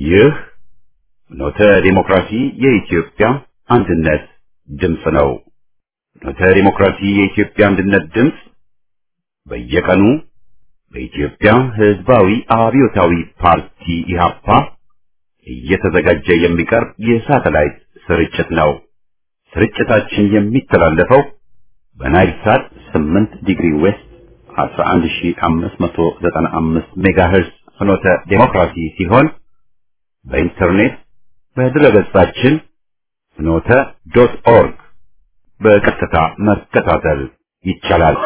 ይህ ኖተ ዲሞክራሲ የኢትዮጵያ አንድነት ድምፅ ነው። ኖተ ዲሞክራሲ የኢትዮጵያ አንድነት ድምፅ በየቀኑ በኢትዮጵያ ሕዝባዊ አብዮታዊ ፓርቲ ኢህአፓ እየተዘጋጀ የሚቀርብ የሳተላይት ስርጭት ነው። ስርጭታችን የሚተላለፈው በናይል ሳት 8 ዲግሪ ዌስት 11595 ሜጋሄርዝ ፍኖተ ዴሞክራሲ ሲሆን በኢንተርኔት በድረገጻችን ፍኖተ ዶት ኦርግ በቀጥታ መከታተል ይቻላል።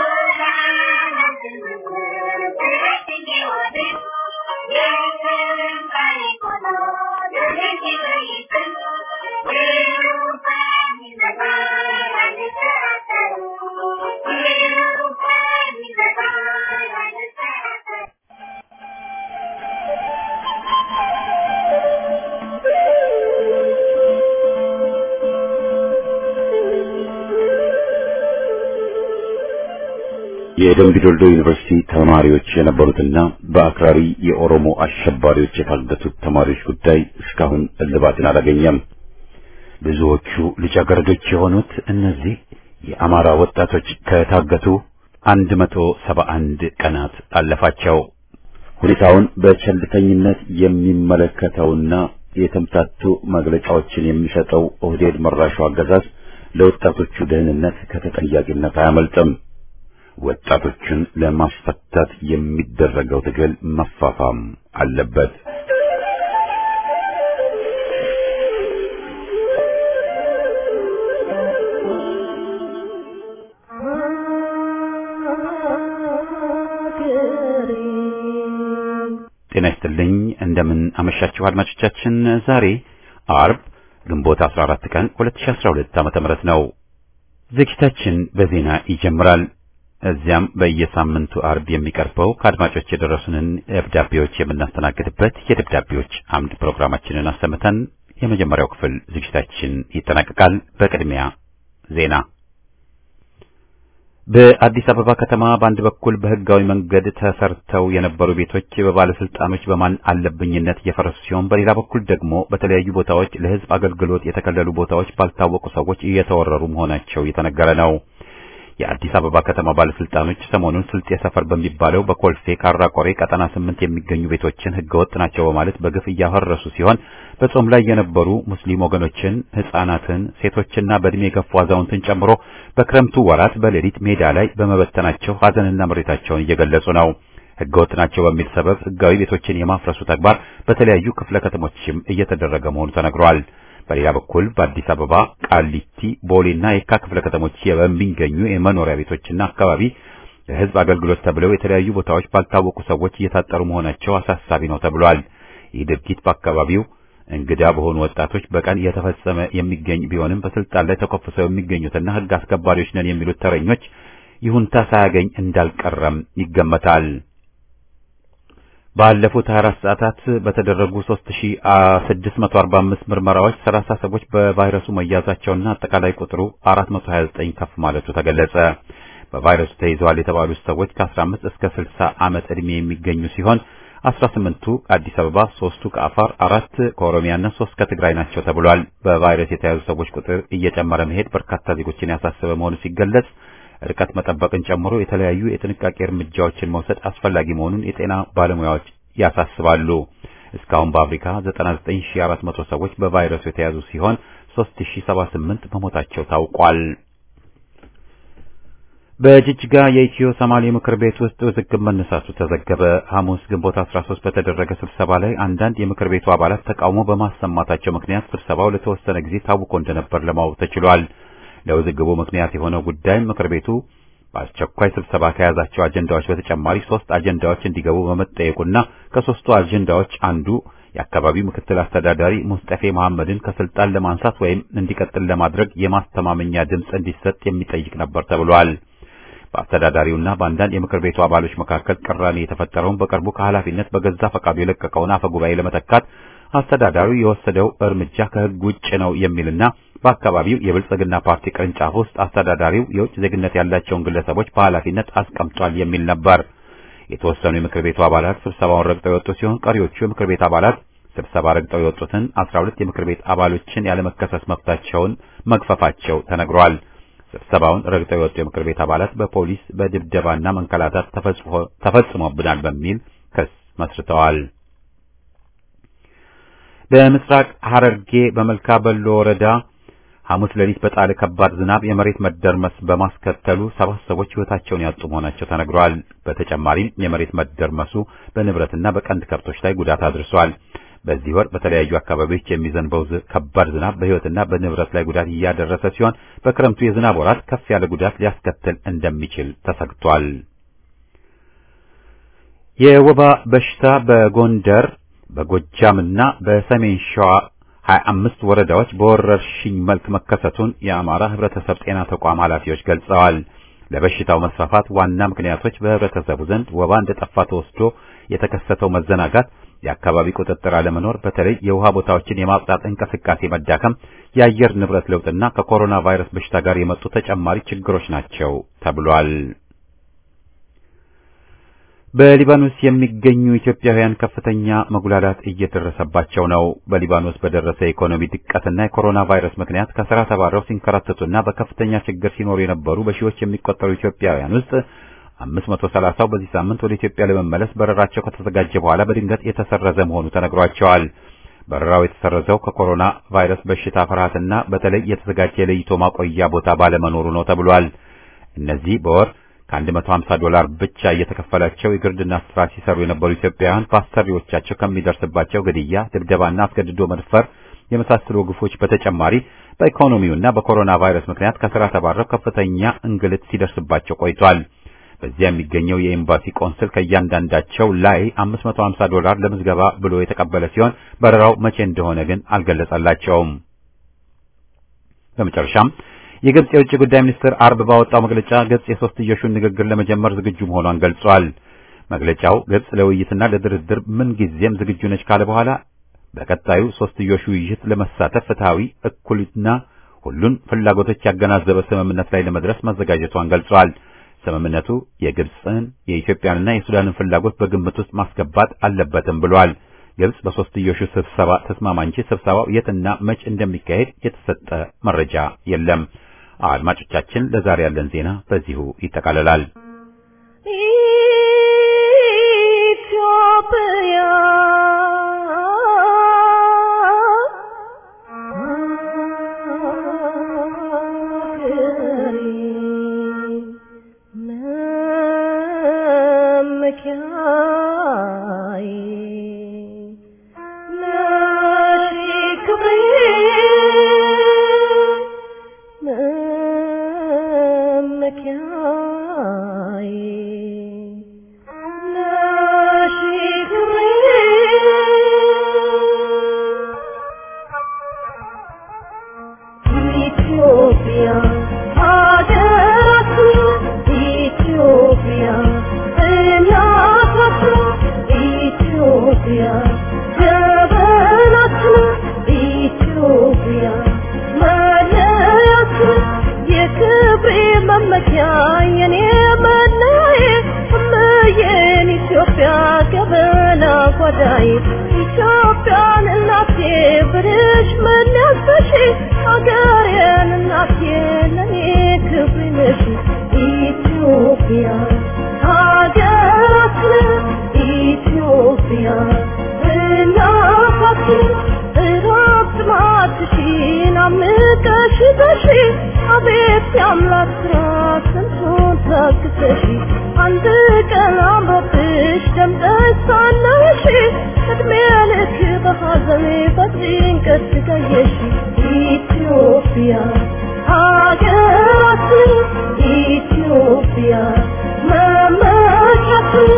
የደምቢዶልዶ ዩኒቨርሲቲ ተማሪዎች የነበሩትና በአክራሪ የኦሮሞ አሸባሪዎች የታገቱት ተማሪዎች ጉዳይ እስካሁን እልባትን አላገኘም። ብዙዎቹ ልጃገረዶች የሆኑት እነዚህ የአማራ ወጣቶች ከታገቱ 171 ቀናት አለፋቸው። ሁኔታውን በቸልተኝነት የሚመለከተውና የተምታቱ መግለጫዎችን የሚሰጠው ኦህዴድ መራሹ አገዛዝ ለወጣቶቹ ደህንነት ከተጠያቂነት አያመልጥም። ወጣቶችን ለማስፈታት የሚደረገው ትግል መፋፋም አለበት። ጤና ይስጥልኝ። እንደምን አመሻችሁ አድማጮቻችን። ዛሬ አርብ ግንቦት 14 ቀን 2012 ዓመተ ምህረት ነው። ዝግጅታችን በዜና ይጀምራል። እዚያም በየሳምንቱ አርብ የሚቀርበው ከአድማጮች የደረሱንን ደብዳቤዎች የምናስተናግድበት የደብዳቤዎች አምድ ፕሮግራማችንን አሰምተን የመጀመሪያው ክፍል ዝግጅታችን ይጠናቀቃል። በቅድሚያ ዜና። በአዲስ አበባ ከተማ በአንድ በኩል በሕጋዊ መንገድ ተሰርተው የነበሩ ቤቶች በባለስልጣኖች በማን አለብኝነት እየፈረሱ ሲሆን፣ በሌላ በኩል ደግሞ በተለያዩ ቦታዎች ለሕዝብ አገልግሎት የተከለሉ ቦታዎች ባልታወቁ ሰዎች እየተወረሩ መሆናቸው እየተነገረ ነው። የአዲስ አበባ ከተማ ባለስልጣኖች ሰሞኑን ስልጤ ሰፈር በሚባለው በኮልፌ ካራ ቆሬ ቀጠና ስምንት የሚገኙ ቤቶችን ህገወጥ ናቸው በማለት በግፍ እያፈረሱ ሲሆን በጾም ላይ የነበሩ ሙስሊም ወገኖችን፣ ህጻናትን፣ ሴቶችና በእድሜ የገፉ አዛውንትን ጨምሮ በክረምቱ ወራት በሌሊት ሜዳ ላይ በመበተናቸው ሀዘንና ምሬታቸውን እየገለጹ ነው። ህገወጥ ናቸው በሚል ሰበብ ህጋዊ ቤቶችን የማፍረሱ ተግባር በተለያዩ ክፍለ ከተሞችም እየተደረገ መሆኑ ተነግሯል። በሌላ በኩል በአዲስ አበባ ቃሊቲ፣ ቦሌና የካ ክፍለ ከተሞች በሚገኙ የመኖሪያ ቤቶችና አካባቢ ለህዝብ አገልግሎት ተብለው የተለያዩ ቦታዎች ባልታወቁ ሰዎች እየታጠሩ መሆናቸው አሳሳቢ ነው ተብሏል። ይህ ድርጊት በአካባቢው እንግዳ በሆኑ ወጣቶች በቀን እየተፈጸመ የሚገኝ ቢሆንም በስልጣን ላይ ተኮፍሰው የሚገኙትና ህግ አስከባሪዎች ነን የሚሉት ተረኞች ይሁንታ ሳያገኝ እንዳልቀረም ይገመታል። ባለፉት 24 ሰዓታት በተደረጉ 3645 ምርመራዎች 30 ሰዎች በቫይረሱ መያዛቸውና አጠቃላይ ቁጥሩ 429 ከፍ ማለቱ ተገለጸ። በቫይረሱ ተይዘዋል የተባሉት ሰዎች ከ15 እስከ 60 ዓመት ዕድሜ የሚገኙ ሲሆን 18ቱ ከአዲስ አበባ፣ ሶስቱ ከአፋር፣ አራት ከኦሮሚያና ሶስት ከትግራይ ናቸው ተብሏል። በቫይረስ የተያዙ ሰዎች ቁጥር እየጨመረ መሄድ በርካታ ዜጎችን ያሳሰበ መሆኑ ሲገለጽ ርቀት መጠበቅን ጨምሮ የተለያዩ የጥንቃቄ እርምጃዎችን መውሰድ አስፈላጊ መሆኑን የጤና ባለሙያዎች ያሳስባሉ። እስካሁን በአፍሪካ 99400 ሰዎች በቫይረሱ የተያዙ ሲሆን 3078 መሞታቸው ታውቋል። በጅጅጋ የኢትዮ ሶማሌ ምክር ቤት ውስጥ ውዝግብ መነሳቱ ተዘገበ። ሐሙስ ግንቦት 13 በተደረገ ስብሰባ ላይ አንዳንድ የምክር ቤቱ አባላት ተቃውሞ በማሰማታቸው ምክንያት ስብሰባው ለተወሰነ ጊዜ ታውቆ እንደነበር ለማወቅ ተችሏል። ለውዝግቡ ምክንያት የሆነው ጉዳይ ምክር ቤቱ በአስቸኳይ ስብሰባ ከያዛቸው አጀንዳዎች በተጨማሪ ሶስት አጀንዳዎች እንዲገቡ በመጠየቁና ከሶስቱ አጀንዳዎች አንዱ የአካባቢው ምክትል አስተዳዳሪ ሙስጠፌ መሐመድን ከስልጣን ለማንሳት ወይም እንዲቀጥል ለማድረግ የማስተማመኛ ድምፅ እንዲሰጥ የሚጠይቅ ነበር ተብሏል። በአስተዳዳሪውና በአንዳንድ የምክር ቤቱ አባሎች መካከል ቅራኔ የተፈጠረውን በቅርቡ ከኃላፊነት በገዛ ፈቃዱ የለቀቀውን አፈ ጉባኤ ለመተካት አስተዳዳሪው የወሰደው እርምጃ ከሕግ ውጭ ነው የሚልና በአካባቢው የብልጽግና ፓርቲ ቅርንጫፍ ውስጥ አስተዳዳሪው የውጭ ዜግነት ያላቸውን ግለሰቦች በኃላፊነት አስቀምጧል የሚል ነበር። የተወሰኑ የምክር ቤቱ አባላት ስብሰባውን ረግጠው የወጡ ሲሆን ቀሪዎቹ የምክር ቤት አባላት ስብሰባ ረግጠው የወጡትን 12 የምክር ቤት አባሎችን ያለመከሰስ መብታቸውን መግፈፋቸው ተነግሯል። ስብሰባውን ረግጠው የወጡ የምክር ቤት አባላት በፖሊስ በድብደባና መንከላታት ተፈጽሞብናል በሚል ክስ መስርተዋል። በምስራቅ ሐረርጌ በመልካ በሎ ወረዳ ሐሙስ ሌሊት በጣለ ከባድ ዝናብ የመሬት መደርመስ በማስከተሉ ሰባት ሰዎች ሕይወታቸውን ያጡ መሆናቸው ተነግሯል። በተጨማሪም የመሬት መደርመሱ በንብረትና በቀንድ ከብቶች ላይ ጉዳት አድርሷል። በዚህ ወር በተለያዩ አካባቢዎች የሚዘንበው ከባድ ዝናብ በሕይወትና በንብረት ላይ ጉዳት እያደረሰ ሲሆን በክረምቱ የዝናብ ወራት ከፍ ያለ ጉዳት ሊያስከትል እንደሚችል ተሰግቷል። የወባ በሽታ በጎንደር በጎጃምና በሰሜን ሸዋ 25 ወረዳዎች በወረርሽኝ መልክ መከሰቱን የአማራ ሕብረተሰብ ጤና ተቋም ኃላፊዎች ገልጸዋል። ለበሽታው መስፋፋት ዋና ምክንያቶች በህብረተሰቡ ዘንድ ወባ እንደጠፋ ተወስዶ የተከሰተው መዘናጋት፣ የአካባቢ ቁጥጥር አለመኖር፣ በተለይ የውሃ ቦታዎችን የማጽዳት እንቅስቃሴ መዳከም፣ የአየር ንብረት ለውጥና ከኮሮና ቫይረስ በሽታ ጋር የመጡ ተጨማሪ ችግሮች ናቸው ተብሏል። በሊባኖስ የሚገኙ ኢትዮጵያውያን ከፍተኛ መጉላላት እየደረሰባቸው ነው። በሊባኖስ በደረሰ የኢኮኖሚ ድቀትና የኮሮና ቫይረስ ምክንያት ከስራ ተባረው ሲንከራተቱና በከፍተኛ ችግር ሲኖሩ የነበሩ በሺዎች የሚቆጠሩ ኢትዮጵያውያን ውስጥ 530ው በዚህ ሳምንት ወደ ኢትዮጵያ ለመመለስ በረራቸው ከተዘጋጀ በኋላ በድንገት የተሰረዘ መሆኑ ተነግሯቸዋል። በረራው የተሰረዘው ከኮሮና ቫይረስ በሽታ ፍርሃትና በተለይ የተዘጋጀ የለይቶ ማቆያ ቦታ ባለመኖሩ ነው ተብሏል። እነዚህ በወር ከ150 ዶላር ብቻ እየተከፈላቸው የግርድና ስራ ሲሰሩ የነበሩ ኢትዮጵያውያን በአሰሪዎቻቸው ከሚደርስባቸው ግድያ፣ ድብደባና አስገድዶ መድፈር የመሳሰሉ ግፎች በተጨማሪ በኢኮኖሚውና በኮሮና ቫይረስ ምክንያት ከስራ ተባረው ከፍተኛ እንግልት ሲደርስባቸው ቆይቷል። በዚያ የሚገኘው የኤምባሲ ቆንስል ከእያንዳንዳቸው ላይ 550 ዶላር ለምዝገባ ብሎ የተቀበለ ሲሆን በረራው መቼ እንደሆነ ግን አልገለጸላቸውም። በመጨረሻም የግብጽ የውጭ ጉዳይ ሚኒስትር አርብ ባወጣው መግለጫ ግብጽ የሶስትዮሹን ንግግር ለመጀመር ዝግጁ መሆኗን ገልጿል። መግለጫው ግብጽ ለውይይትና ለድርድር ምን ጊዜም ዝግጁ ነች ካለ በኋላ በቀጣዩ ሶስትዮሹ ውይይት ለመሳተፍ ፍትሐዊ፣ እኩልና ሁሉን ፍላጎቶች ያገናዘበ ስምምነት ላይ ለመድረስ መዘጋጀቷን ገልጿል። ስምምነቱ የግብጽን የኢትዮጵያንና የሱዳንን ፍላጎት በግምት ውስጥ ማስገባት አለበትም ብሏል። ግብጽ በሶስትዮሹ ስብሰባ ተስማማ እንጂ ስብሰባው የትና መች እንደሚካሄድ የተሰጠ መረጃ የለም። አድማጮቻችን፣ ለዛሬ ያለን ዜና በዚሁ ይጠቃልላል። ኢትዮጵያ ኢትዮጵያን እናቴ ብርሽ መለስሽ አገሬን እናቴ ለኔ ክብር ነሽ ኢትዮጵያ ሀገራችን ኢትዮጵያ እናታችን እረፍት ማትሽን አምቀሽ በሺ አቤት የአምላክ ስራ ስንቱን ታግሰሽ አንድ ቀን አምሮብሽ ደምቀሽ ሳለሽ እድሜ ልክ በሐዘን በጭንቀት ስቃየሽ ኢትዮጵያ ሀገራችን ኢትዮጵያ መመኪያችን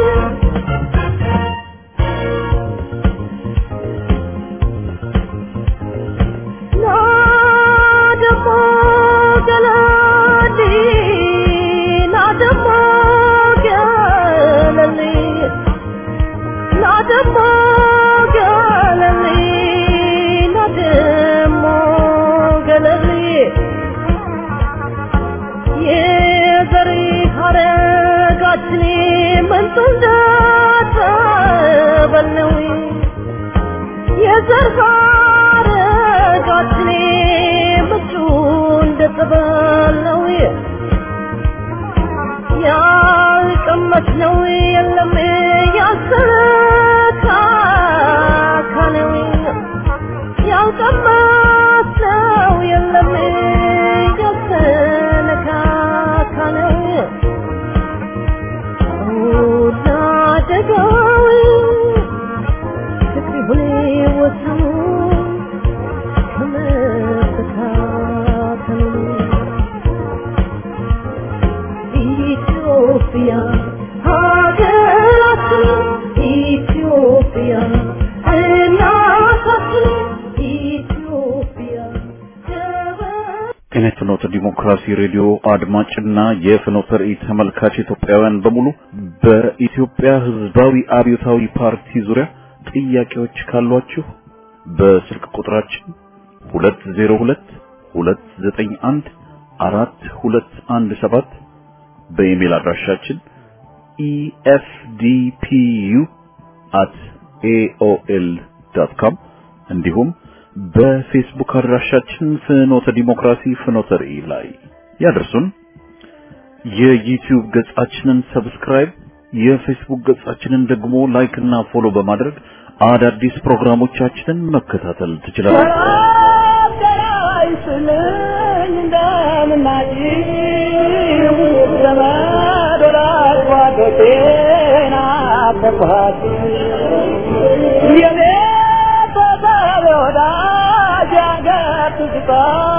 የዘር ሐረጋችን ምንጩ እንደ ጸበል ነው ያልቀመስነው የለም ያልተካከለው ያልቀመስነው የለም ያልተነካከለው ወዳደገው ፍቅር ይሁን ወሰኑ ከመፈታተኑ ኢትዮጵያ ሀገራችን ኢትዮጵያ እናታችን ኢትዮጵያ ጤና ፍኖተ ዲሞክራሲ ሬዲዮ አድማጭና የፍኖተ ራእይ ተመልካች ኢትዮጵያውያን በሙሉ በኢትዮጵያ ሕዝባዊ አብዮታዊ ፓርቲ ዙሪያ ጥያቄዎች ካሏችሁ በስልክ ቁጥራችን 202 291 4217 በኢሜል አድራሻችን efdpu@aol.com እንዲሁም በፌስቡክ አድራሻችን ፍኖተ ዲሞክራሲ ፍኖተ ራእይ ላይ ያደርሱን። የዩቲዩብ ገጻችንን ሰብስክራይብ፣ የፌስቡክ ገጻችንን ደግሞ ላይክ እና ፎሎ በማድረግ አዳዲስ ፕሮግራሞቻችንን መከታተል ትችላላችሁ። አይስልኝ እንደምናጭው ዘመድ ወዳጅ ጓዶቼን አፈኳት የኔ ተሳቢ ወዳጅ ያገር ትዝታ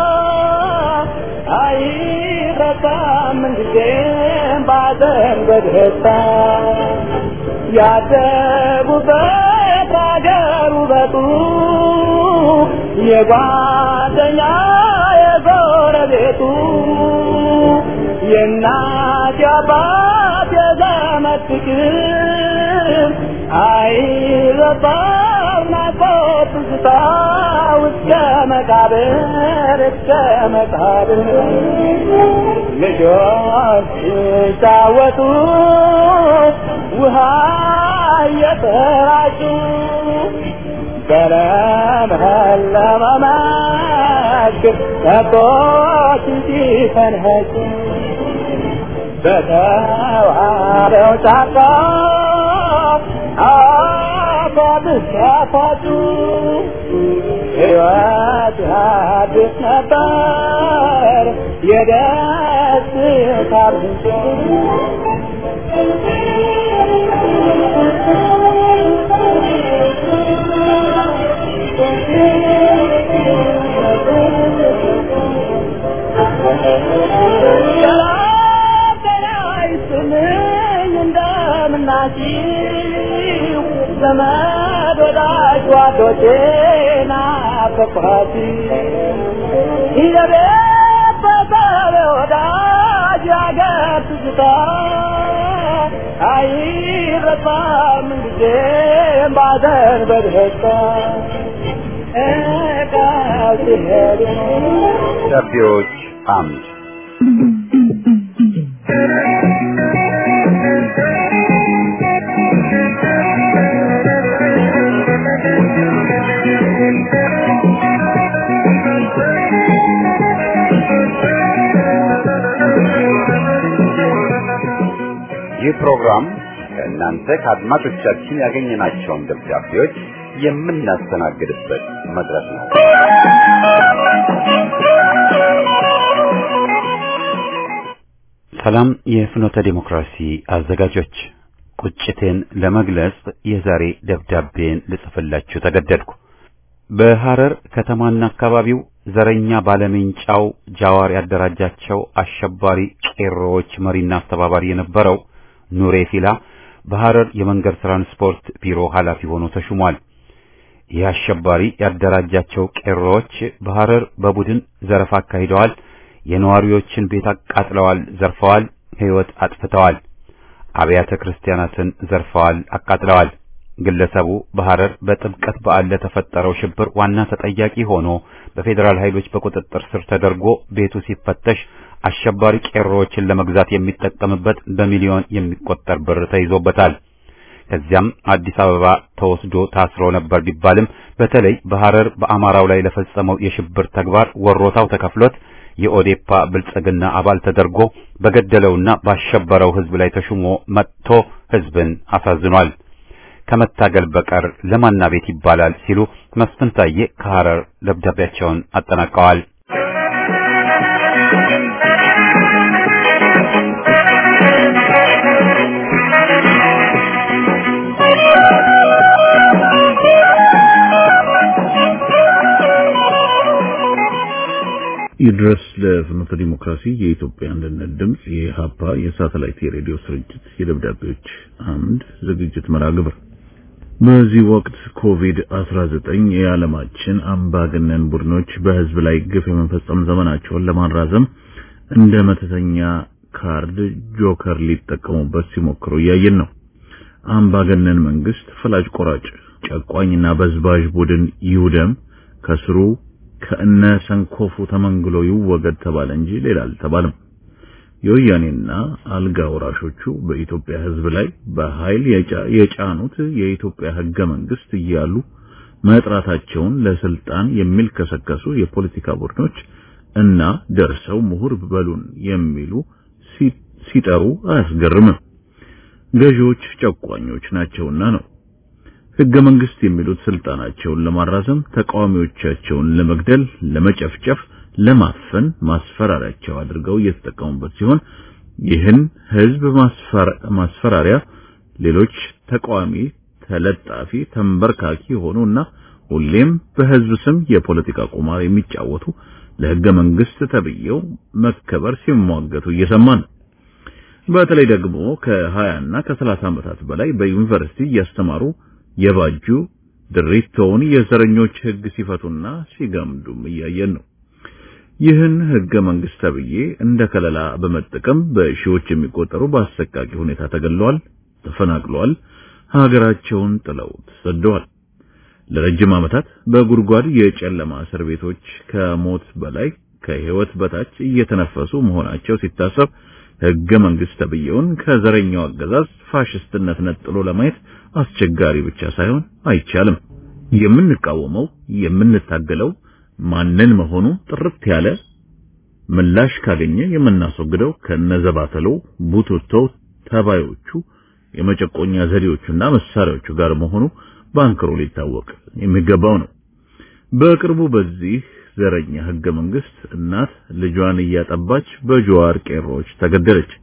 አይረሳም ምንጊዜም ባዘን በደስታ ያደጉበት አገር ውበቱ የጓደኛ የጎረቤቱ የእናት የአባት የዘመድ ፍቅር አይረሳም ናፍቆት ትዝታ እስከ መቃብር እስከ መቃብር ልጆች ሲጫወቱ ውሃ እየተራጩ በለመለመ መስክ ከብቶች ሲፈንህጩ በተዋበው ጫካ አፏት ሲያፏጩ ሕይወት አዲስ ነበር የደስታ ምንጭ እንደምናችሁ ዘመድ ወዳጅ ጓዶቼና ፈፋቲ ይለቤት በሰብ ወዳጅ ያገር ትዝታ አይረሳም ጊዜም ባዘን በደስታ እቃው ሲሄዱ ደብዳቤዎች አምድ ይህ ፕሮግራም ከእናንተ ከአድማጮቻችን ያገኘናቸውን ደብዳቤዎች የምናስተናግድበት መድረክ ነው። ሰላም የፍኖተ ዲሞክራሲ አዘጋጆች፣ ቁጭቴን ለመግለጽ የዛሬ ደብዳቤን ልጽፍላችሁ ተገደድኩ። በሐረር ከተማና አካባቢው ዘረኛ ባለሜንጫው ጃዋር ያደራጃቸው አሸባሪ ቄሮዎች መሪና አስተባባሪ የነበረው ኑሬ ፊላ በሐረር የመንገድ ትራንስፖርት ቢሮ ኃላፊ ሆኖ ተሹሟል። ይህ አሸባሪ ያደራጃቸው ቄሮዎች በሐረር በቡድን ዘረፋ አካሂደዋል። የነዋሪዎችን ቤት አቃጥለዋል፣ ዘርፈዋል፣ ሕይወት አጥፍተዋል። አብያተ ክርስቲያናትን ዘርፈዋል፣ አቃጥለዋል። ግለሰቡ በሐረር በጥምቀት በዓል ለተፈጠረው ሽብር ዋና ተጠያቂ ሆኖ በፌዴራል ኃይሎች በቁጥጥር ስር ተደርጎ ቤቱ ሲፈተሽ አሸባሪ ቄሮዎችን ለመግዛት የሚጠቀምበት በሚሊዮን የሚቆጠር ብር ተይዞበታል። ከዚያም አዲስ አበባ ተወስዶ ታስሮ ነበር ቢባልም በተለይ በሐረር በአማራው ላይ ለፈጸመው የሽብር ተግባር ወሮታው ተከፍሎት የኦዴፓ ብልጽግና አባል ተደርጎ በገደለውና ባሸበረው ሕዝብ ላይ ተሹሞ መጥቶ ሕዝብን አሳዝኗል። ከመታገል በቀር ለማና ቤት ይባላል ሲሉ መስፍን ታዬ ከሐረር ደብዳቤያቸውን አጠናቀዋል። ይድረስ ለፍኖተ ዲሞክራሲ የኢትዮጵያ አንድነት ድምጽ የኢሃፓ የሳተላይት የሬዲዮ ስርጭት የደብዳቤዎች አምድ ዝግጅት መርሃ ግብር በዚህ ወቅት ኮቪድ-19 የዓለማችን አምባገነን ቡድኖች በህዝብ ላይ ግፍ የመፈጸም ዘመናቸውን ለማራዘም እንደ መተተኛ ካርድ ጆከር ሊጠቀሙበት ሲሞክሩ እያየን ነው። አምባገነን መንግስት፣ ፈላጭ ቆራጭ፣ ጨቋኝና በዝባዥ ቡድን ይውደም ከስሩ ከእነ ሰንኮፉ ተመንግሎ ይወገድ ተባለ እንጂ ሌላ አልተባለም። የወያኔና አልጋ ወራሾቹ በኢትዮጵያ ህዝብ ላይ በኃይል የጫኑት የኢትዮጵያ ህገ መንግስት እያሉ መጥራታቸውን ለስልጣን የሚልከሰከሱ የፖለቲካ ቡድኖች እና ደርሰው ምሁር በሉን የሚሉ ሲጠሩ አያስገርምም። ገዢዎች ጨቋኞች ናቸውና ነው። ህገ መንግስት የሚሉት ስልጣናቸውን ለማራዘም ተቃዋሚዎቻቸውን ለመግደል፣ ለመጨፍጨፍ፣ ለማፈን ማስፈራሪያቸው አድርገው እየተጠቀሙበት ሲሆን ይህን ህዝብ ማስፈራሪያ ሌሎች ተቃዋሚ ተለጣፊ ተንበርካኪ የሆኑና ሁሌም በህዝብ ስም የፖለቲካ ቁማር የሚጫወቱ ለህገ መንግስት ተብየው መከበር ሲሟገቱ እየሰማን ነው። በተለይ ደግሞ ከ20 እና ከ30 ዓመታት በላይ በዩኒቨርሲቲ እያስተማሩ የባጁ ድሪቶውን የዘረኞች ህግ ሲፈቱና ሲገምዱም እያየን ነው። ይህን ህገ መንግስት ተብዬ እንደ ከለላ በመጠቀም በሺዎች የሚቆጠሩ በአሰቃቂ ሁኔታ ተገለዋል፣ ተፈናቅለዋል፣ ሀገራቸውን ጥለው ተሰደዋል። ለረጅም ዓመታት በጉድጓድ የጨለማ እስር ቤቶች ከሞት በላይ ከህይወት በታች እየተነፈሱ መሆናቸው ሲታሰብ ህገ መንግስት ተብዬውን ከዘረኛው አገዛዝ ፋሽስትነት ነጥሎ ለማየት አስቸጋሪ ብቻ ሳይሆን አይቻልም። የምንቃወመው የምንታገለው ማንን መሆኑ ጥርት ያለ ምላሽ ካገኘ የምናስወግደው ከነዘባተሎ ቡትቶ ተባዮቹ የመጨቆኛ ዘዴዎቹና መሳሪያዎቹ ጋር መሆኑ ባንክሮ ሊታወቅ የሚገባው ነው። በቅርቡ በዚህ ዘረኛ ህገ መንግስት እናት ልጇን እያጠባች በጀዋር ቄሮች ተገደለች።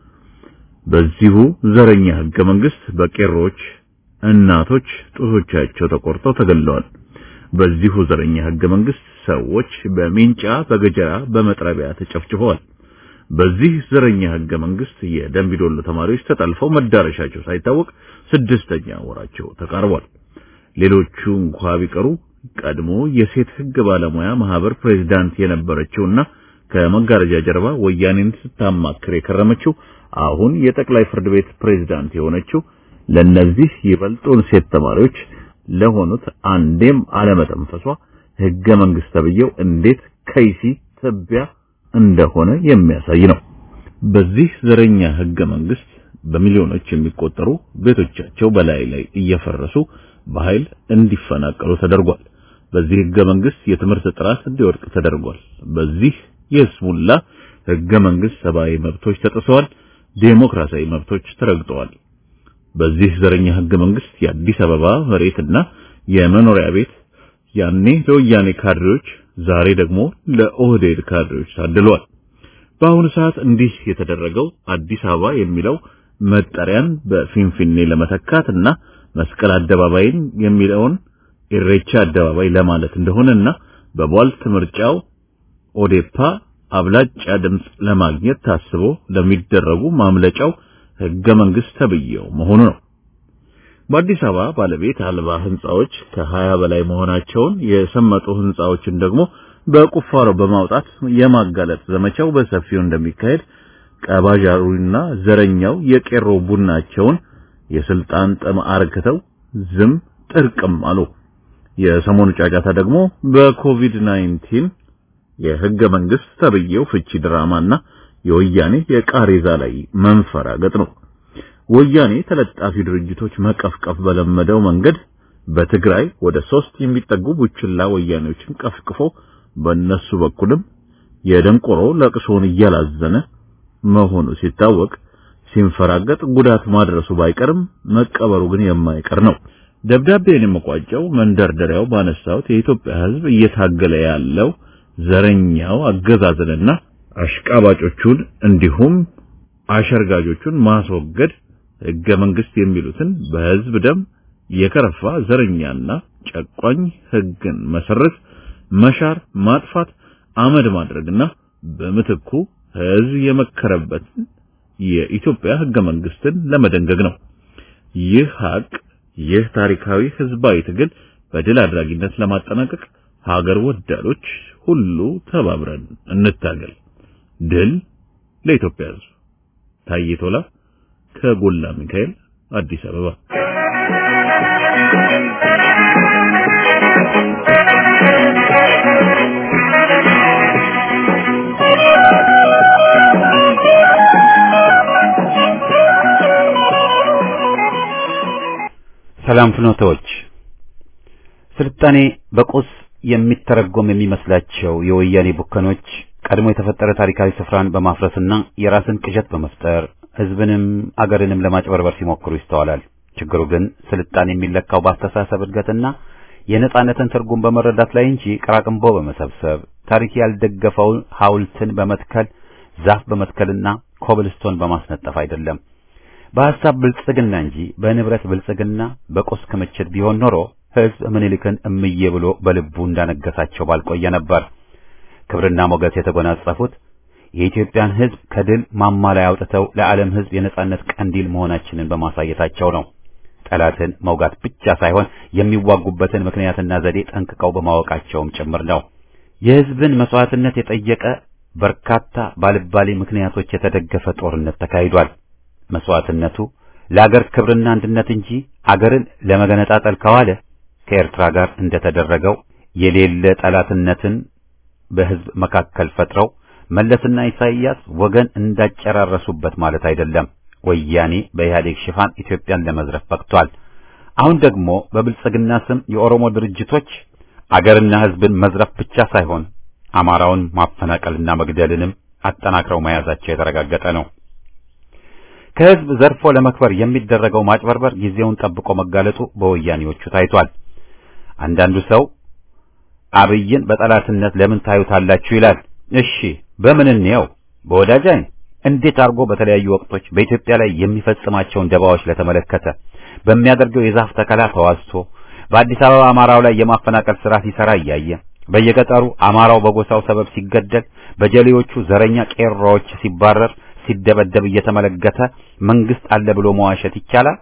በዚሁ ዘረኛ ህገ መንግስት በቄሮች እናቶች ጡቶቻቸው ተቆርጠው ተገለዋል። በዚሁ ዘረኛ ህገ መንግስት ሰዎች በሚንጫ በገጀራ በመጥረቢያ ተጨፍጭፈዋል። በዚህ ዘረኛ ህገ መንግስት የደንቢዶሎ ተማሪዎች ተጠልፈው መዳረሻቸው ሳይታወቅ ስድስተኛ ወራቸው ተቃርቧል። ሌሎቹ እንኳ ቢቀሩ ቀድሞ የሴት ህግ ባለሙያ ማህበር ፕሬዝዳንት የነበረችውና ከመጋረጃ ጀርባ ወያኔን ስታማክር የከረመችው አሁን የጠቅላይ ፍርድ ቤት ፕሬዝዳንት የሆነችው ለነዚህ ይበልጡን ሴት ተማሪዎች ለሆኑት አንዴም አለመተንፈሷ ህገ መንግስት ተብዬው እንዴት ከይሲ ትቢያ እንደሆነ የሚያሳይ ነው። በዚህ ዘረኛ ህገ መንግስት በሚሊዮኖች የሚቆጠሩ ቤቶቻቸው በላይ ላይ እየፈረሱ በኃይል እንዲፈናቀሉ ተደርጓል። በዚህ ህገ መንግስት የትምህርት ጥራት እንዲወድቅ ተደርጓል። በዚህ የስሙላ ህገ መንግስት ሰብአዊ መብቶች ተጥሰዋል። ዴሞክራሲያዊ መብቶች ተረግጠዋል። በዚህ ዘረኛ ህገ መንግስት የአዲስ አበባ መሬትና የመኖሪያ ቤት ያኔ ለወያኔ ካድሬዎች ዛሬ ደግሞ ለኦህዴድ ካድሬዎች ታድለዋል። በአሁኑ ሰዓት እንዲህ የተደረገው አዲስ አበባ የሚለው መጠሪያን በፊንፊኔ ለመተካት እና መስቀል አደባባይን የሚለውን ኢሬቻ አደባባይ ለማለት እንደሆነና በቧልት ምርጫው ኦዴፓ አብላጫ ድምጽ ለማግኘት ታስቦ ለሚደረጉ ማምለጫው ህገ መንግስት ተብዬው መሆኑ ነው። በአዲስ አበባ ባለቤት አልባ ህንጻዎች ከሀያ በላይ መሆናቸውን የሰመጡ ህንጻዎችን ደግሞ በቁፋሮ በማውጣት የማጋለጥ ዘመቻው በሰፊው እንደሚካሄድ ቀባዣሩና ዘረኛው የቄሮ ቡናቸውን የስልጣን ጥም አርክተው ዝም ጥርቅም አሉ። የሰሞኑ ጫጫታ ደግሞ በኮቪድ-19 የህገ መንግስት ተብዬው ፍቺ ድራማና የወያኔ የቃሬዛ ላይ መንፈራገጥ ነው። ወያኔ ተለጣፊ ድርጅቶች መቀፍቀፍ በለመደው መንገድ በትግራይ ወደ ሶስት የሚጠጉ ቡችላ ወያኔዎችን ቀፍቅፎ በእነሱ በኩልም የደንቆሮ ለቅሶውን እያላዘነ መሆኑ ሲታወቅ ሲንፈራገጥ ጉዳት ማድረሱ ባይቀርም መቀበሩ ግን የማይቀር ነው። ደብዳቤን የመቋጨው መንደርደሪያው ባነሳሁት የኢትዮጵያ ሕዝብ እየታገለ ያለው ዘረኛው አገዛዝንና አሽቃባጮቹን እንዲሁም አሸርጋጆቹን ማስወገድ ሕገ መንግስት የሚሉትን በሕዝብ ደም የከረፋ ዘረኛና ጨቋኝ ሕግን መሰረት መሻር፣ ማጥፋት፣ አመድ ማድረግና በምትኩ ሕዝብ የመከረበትን የኢትዮጵያ ሕገ መንግስትን ለመደንገግ ነው። ይህ ሀቅ ይህ ታሪካዊ ህዝባዊ ትግል በድል አድራጊነት ለማጠናቀቅ ሀገር ወዳዶች ሁሉ ተባብረን እንታገል። ድል ለኢትዮጵያ ህዝብ። ታዬ ቶላ ከጎላ ሚካኤል አዲስ አበባ። ሰላም ፍኖቶች ስልጣኔ በቁስ የሚተረጎም የሚመስላቸው የወያኔ ቡከኖች ቀድሞ የተፈጠረ ታሪካዊ ስፍራን በማፍረስና የራስን ቅዠት በመፍጠር ህዝብንም አገርንም ለማጭበርበር ሲሞክሩ ይስተዋላል። ችግሩ ግን ስልጣኔ የሚለካው በአስተሳሰብ እድገትና የነጻነትን ትርጉም በመረዳት ላይ እንጂ ቅራቅንቦ በመሰብሰብ ታሪክ ያልደገፈውን ሐውልትን በመትከል ዛፍ በመትከልና ኮብልስቶን በማስነጠፍ አይደለም። በሐሳብ ብልጽግና እንጂ በንብረት ብልጽግና በቁስ ክምችት ቢሆን ኖሮ ህዝብ ምኒልክን እምዬ ብሎ በልቡ እንዳነገሳቸው ባልቆየ ነበር። ክብርና ሞገስ የተጎናጸፉት የኢትዮጵያን ህዝብ ከድል ማማ ላይ አውጥተው ለዓለም ህዝብ የነጻነት ቀንዲል መሆናችንን በማሳየታቸው ነው። ጠላትን መውጋት ብቻ ሳይሆን የሚዋጉበትን ምክንያትና ዘዴ ጠንቅቀው በማወቃቸውም ጭምር ነው። የህዝብን መስዋዕትነት የጠየቀ በርካታ ባልባሌ ምክንያቶች የተደገፈ ጦርነት ተካሂዷል። መስዋዕትነቱ ለአገር ክብርና አንድነት እንጂ አገርን ለመገነጣጠል ከዋለ ከኤርትራ ጋር እንደተደረገው የሌለ ጠላትነትን በህዝብ መካከል ፈጥረው መለስና ኢሳይያስ ወገን እንዳጨራረሱበት ማለት አይደለም። ወያኔ በኢህአዴግ ሽፋን ኢትዮጵያን ለመዝረፍ በቅቷል። አሁን ደግሞ በብልጽግና ስም የኦሮሞ ድርጅቶች አገርና ህዝብን መዝረፍ ብቻ ሳይሆን አማራውን ማፈናቀልና መግደልንም አጠናክረው መያዛቸው የተረጋገጠ ነው። ከህዝብ ዘርፎ ለመክበር የሚደረገው ማጭበርበር ጊዜውን ጠብቆ መጋለጡ በወያኔዎቹ ታይቷል። አንዳንዱ ሰው አብይን በጠላትነት ለምን ታዩታላችሁ ይላል። እሺ በምን እንየው? በወዳጅ አይን እንዴት አድርጎ በተለያዩ ወቅቶች በኢትዮጵያ ላይ የሚፈጽማቸውን ደባዎች ለተመለከተ በሚያደርገው የዛፍ ተከላ ተዋዝቶ በአዲስ አበባ አማራው ላይ የማፈናቀል ስራ ሲሰራ እያየ በየገጠሩ አማራው በጎሳው ሰበብ ሲገደል በጀሌዎቹ ዘረኛ ቄሮዎች ሲባረር ሲደበደብ እየተመለከተ መንግስት አለ ብሎ መዋሸት ይቻላል?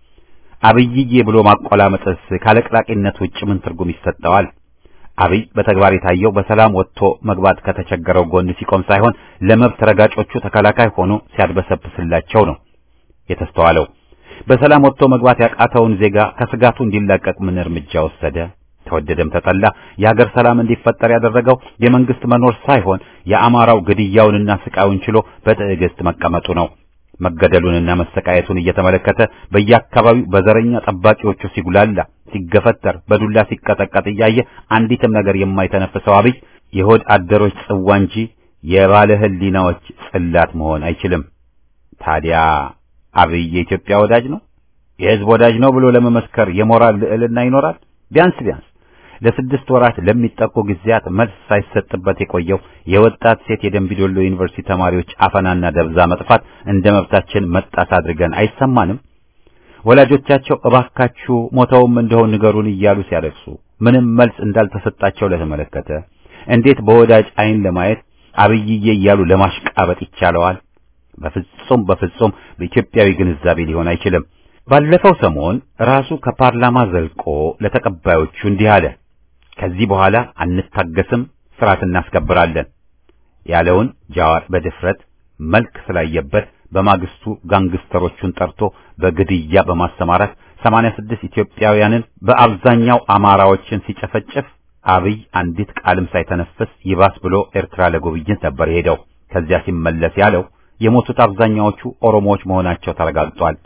አብይዬ ብሎ ማቆላመጥስ ካለቅላቂነት ውጭ ምን ትርጉም ይሰጠዋል? አብይ በተግባር የታየው በሰላም ወጥቶ መግባት ከተቸገረው ጎን ሲቆም ሳይሆን ለመብት ረጋጮቹ ተከላካይ ሆኖ ሲያድበሰብስላቸው ነው የተስተዋለው። በሰላም ወጥቶ መግባት ያቃተውን ዜጋ ከስጋቱ እንዲላቀቅ ምን እርምጃ ወሰደ? ተወደደም ተጠላ የሀገር ሰላም እንዲፈጠር ያደረገው የመንግስት መኖር ሳይሆን የአማራው ግድያውንና ስቃዩን ችሎ በትዕግስት መቀመጡ ነው። መገደሉንና መሰቃየቱን እየተመለከተ በየአካባቢው በዘረኛ ጠባቂዎቹ ሲጉላላ፣ ሲገፈተር፣ በዱላ ሲቀጠቀጥ እያየ አንዲትም ነገር የማይተነፍሰው አብይ የሆድ አደሮች ጽዋ እንጂ የባለ ሕሊናዎች ጽላት መሆን አይችልም። ታዲያ አብይ የኢትዮጵያ ወዳጅ ነው፣ የህዝብ ወዳጅ ነው ብሎ ለመመስከር የሞራል ልዕልና ይኖራል? ቢያንስ ቢያንስ ለስድስት ወራት ለሚጠቁ ጊዜያት መልስ ሳይሰጥበት የቆየው የወጣት ሴት የደምቢዶሎ ዩኒቨርሲቲ ተማሪዎች አፈናና ደብዛ መጥፋት እንደ መብታችን መጣስ አድርገን አይሰማንም? ወላጆቻቸው እባካችሁ ሞተውም እንደሆን ንገሩን እያሉ ሲያለቅሱ ምንም መልስ እንዳልተሰጣቸው ለተመለከተ እንዴት በወዳጅ አይን ለማየት አብይዬ እያሉ ለማሽቃበጥ ይቻለዋል? በፍጹም በፍጹም በኢትዮጵያዊ ግንዛቤ ሊሆን አይችልም። ባለፈው ሰሞን ራሱ ከፓርላማ ዘልቆ ለተቀባዮቹ እንዲህ አለ። ከዚህ በኋላ አንታገስም፣ ስርዓት እናስከብራለን ያለውን ጃዋር በድፍረት መልክ ስላየበት በማግስቱ ጋንግስተሮቹን ጠርቶ በግድያ በማሰማራት 86 ኢትዮጵያውያንን በአብዛኛው አማራዎችን ሲጨፈጭፍ አብይ አንዲት ቃልም ሳይተነፍስ ይባስ ብሎ ኤርትራ ለጉብኝት ነበር ሄደው። ከዚያ ሲመለስ ያለው የሞቱት አብዛኛዎቹ ኦሮሞዎች መሆናቸው ተረጋግጧል።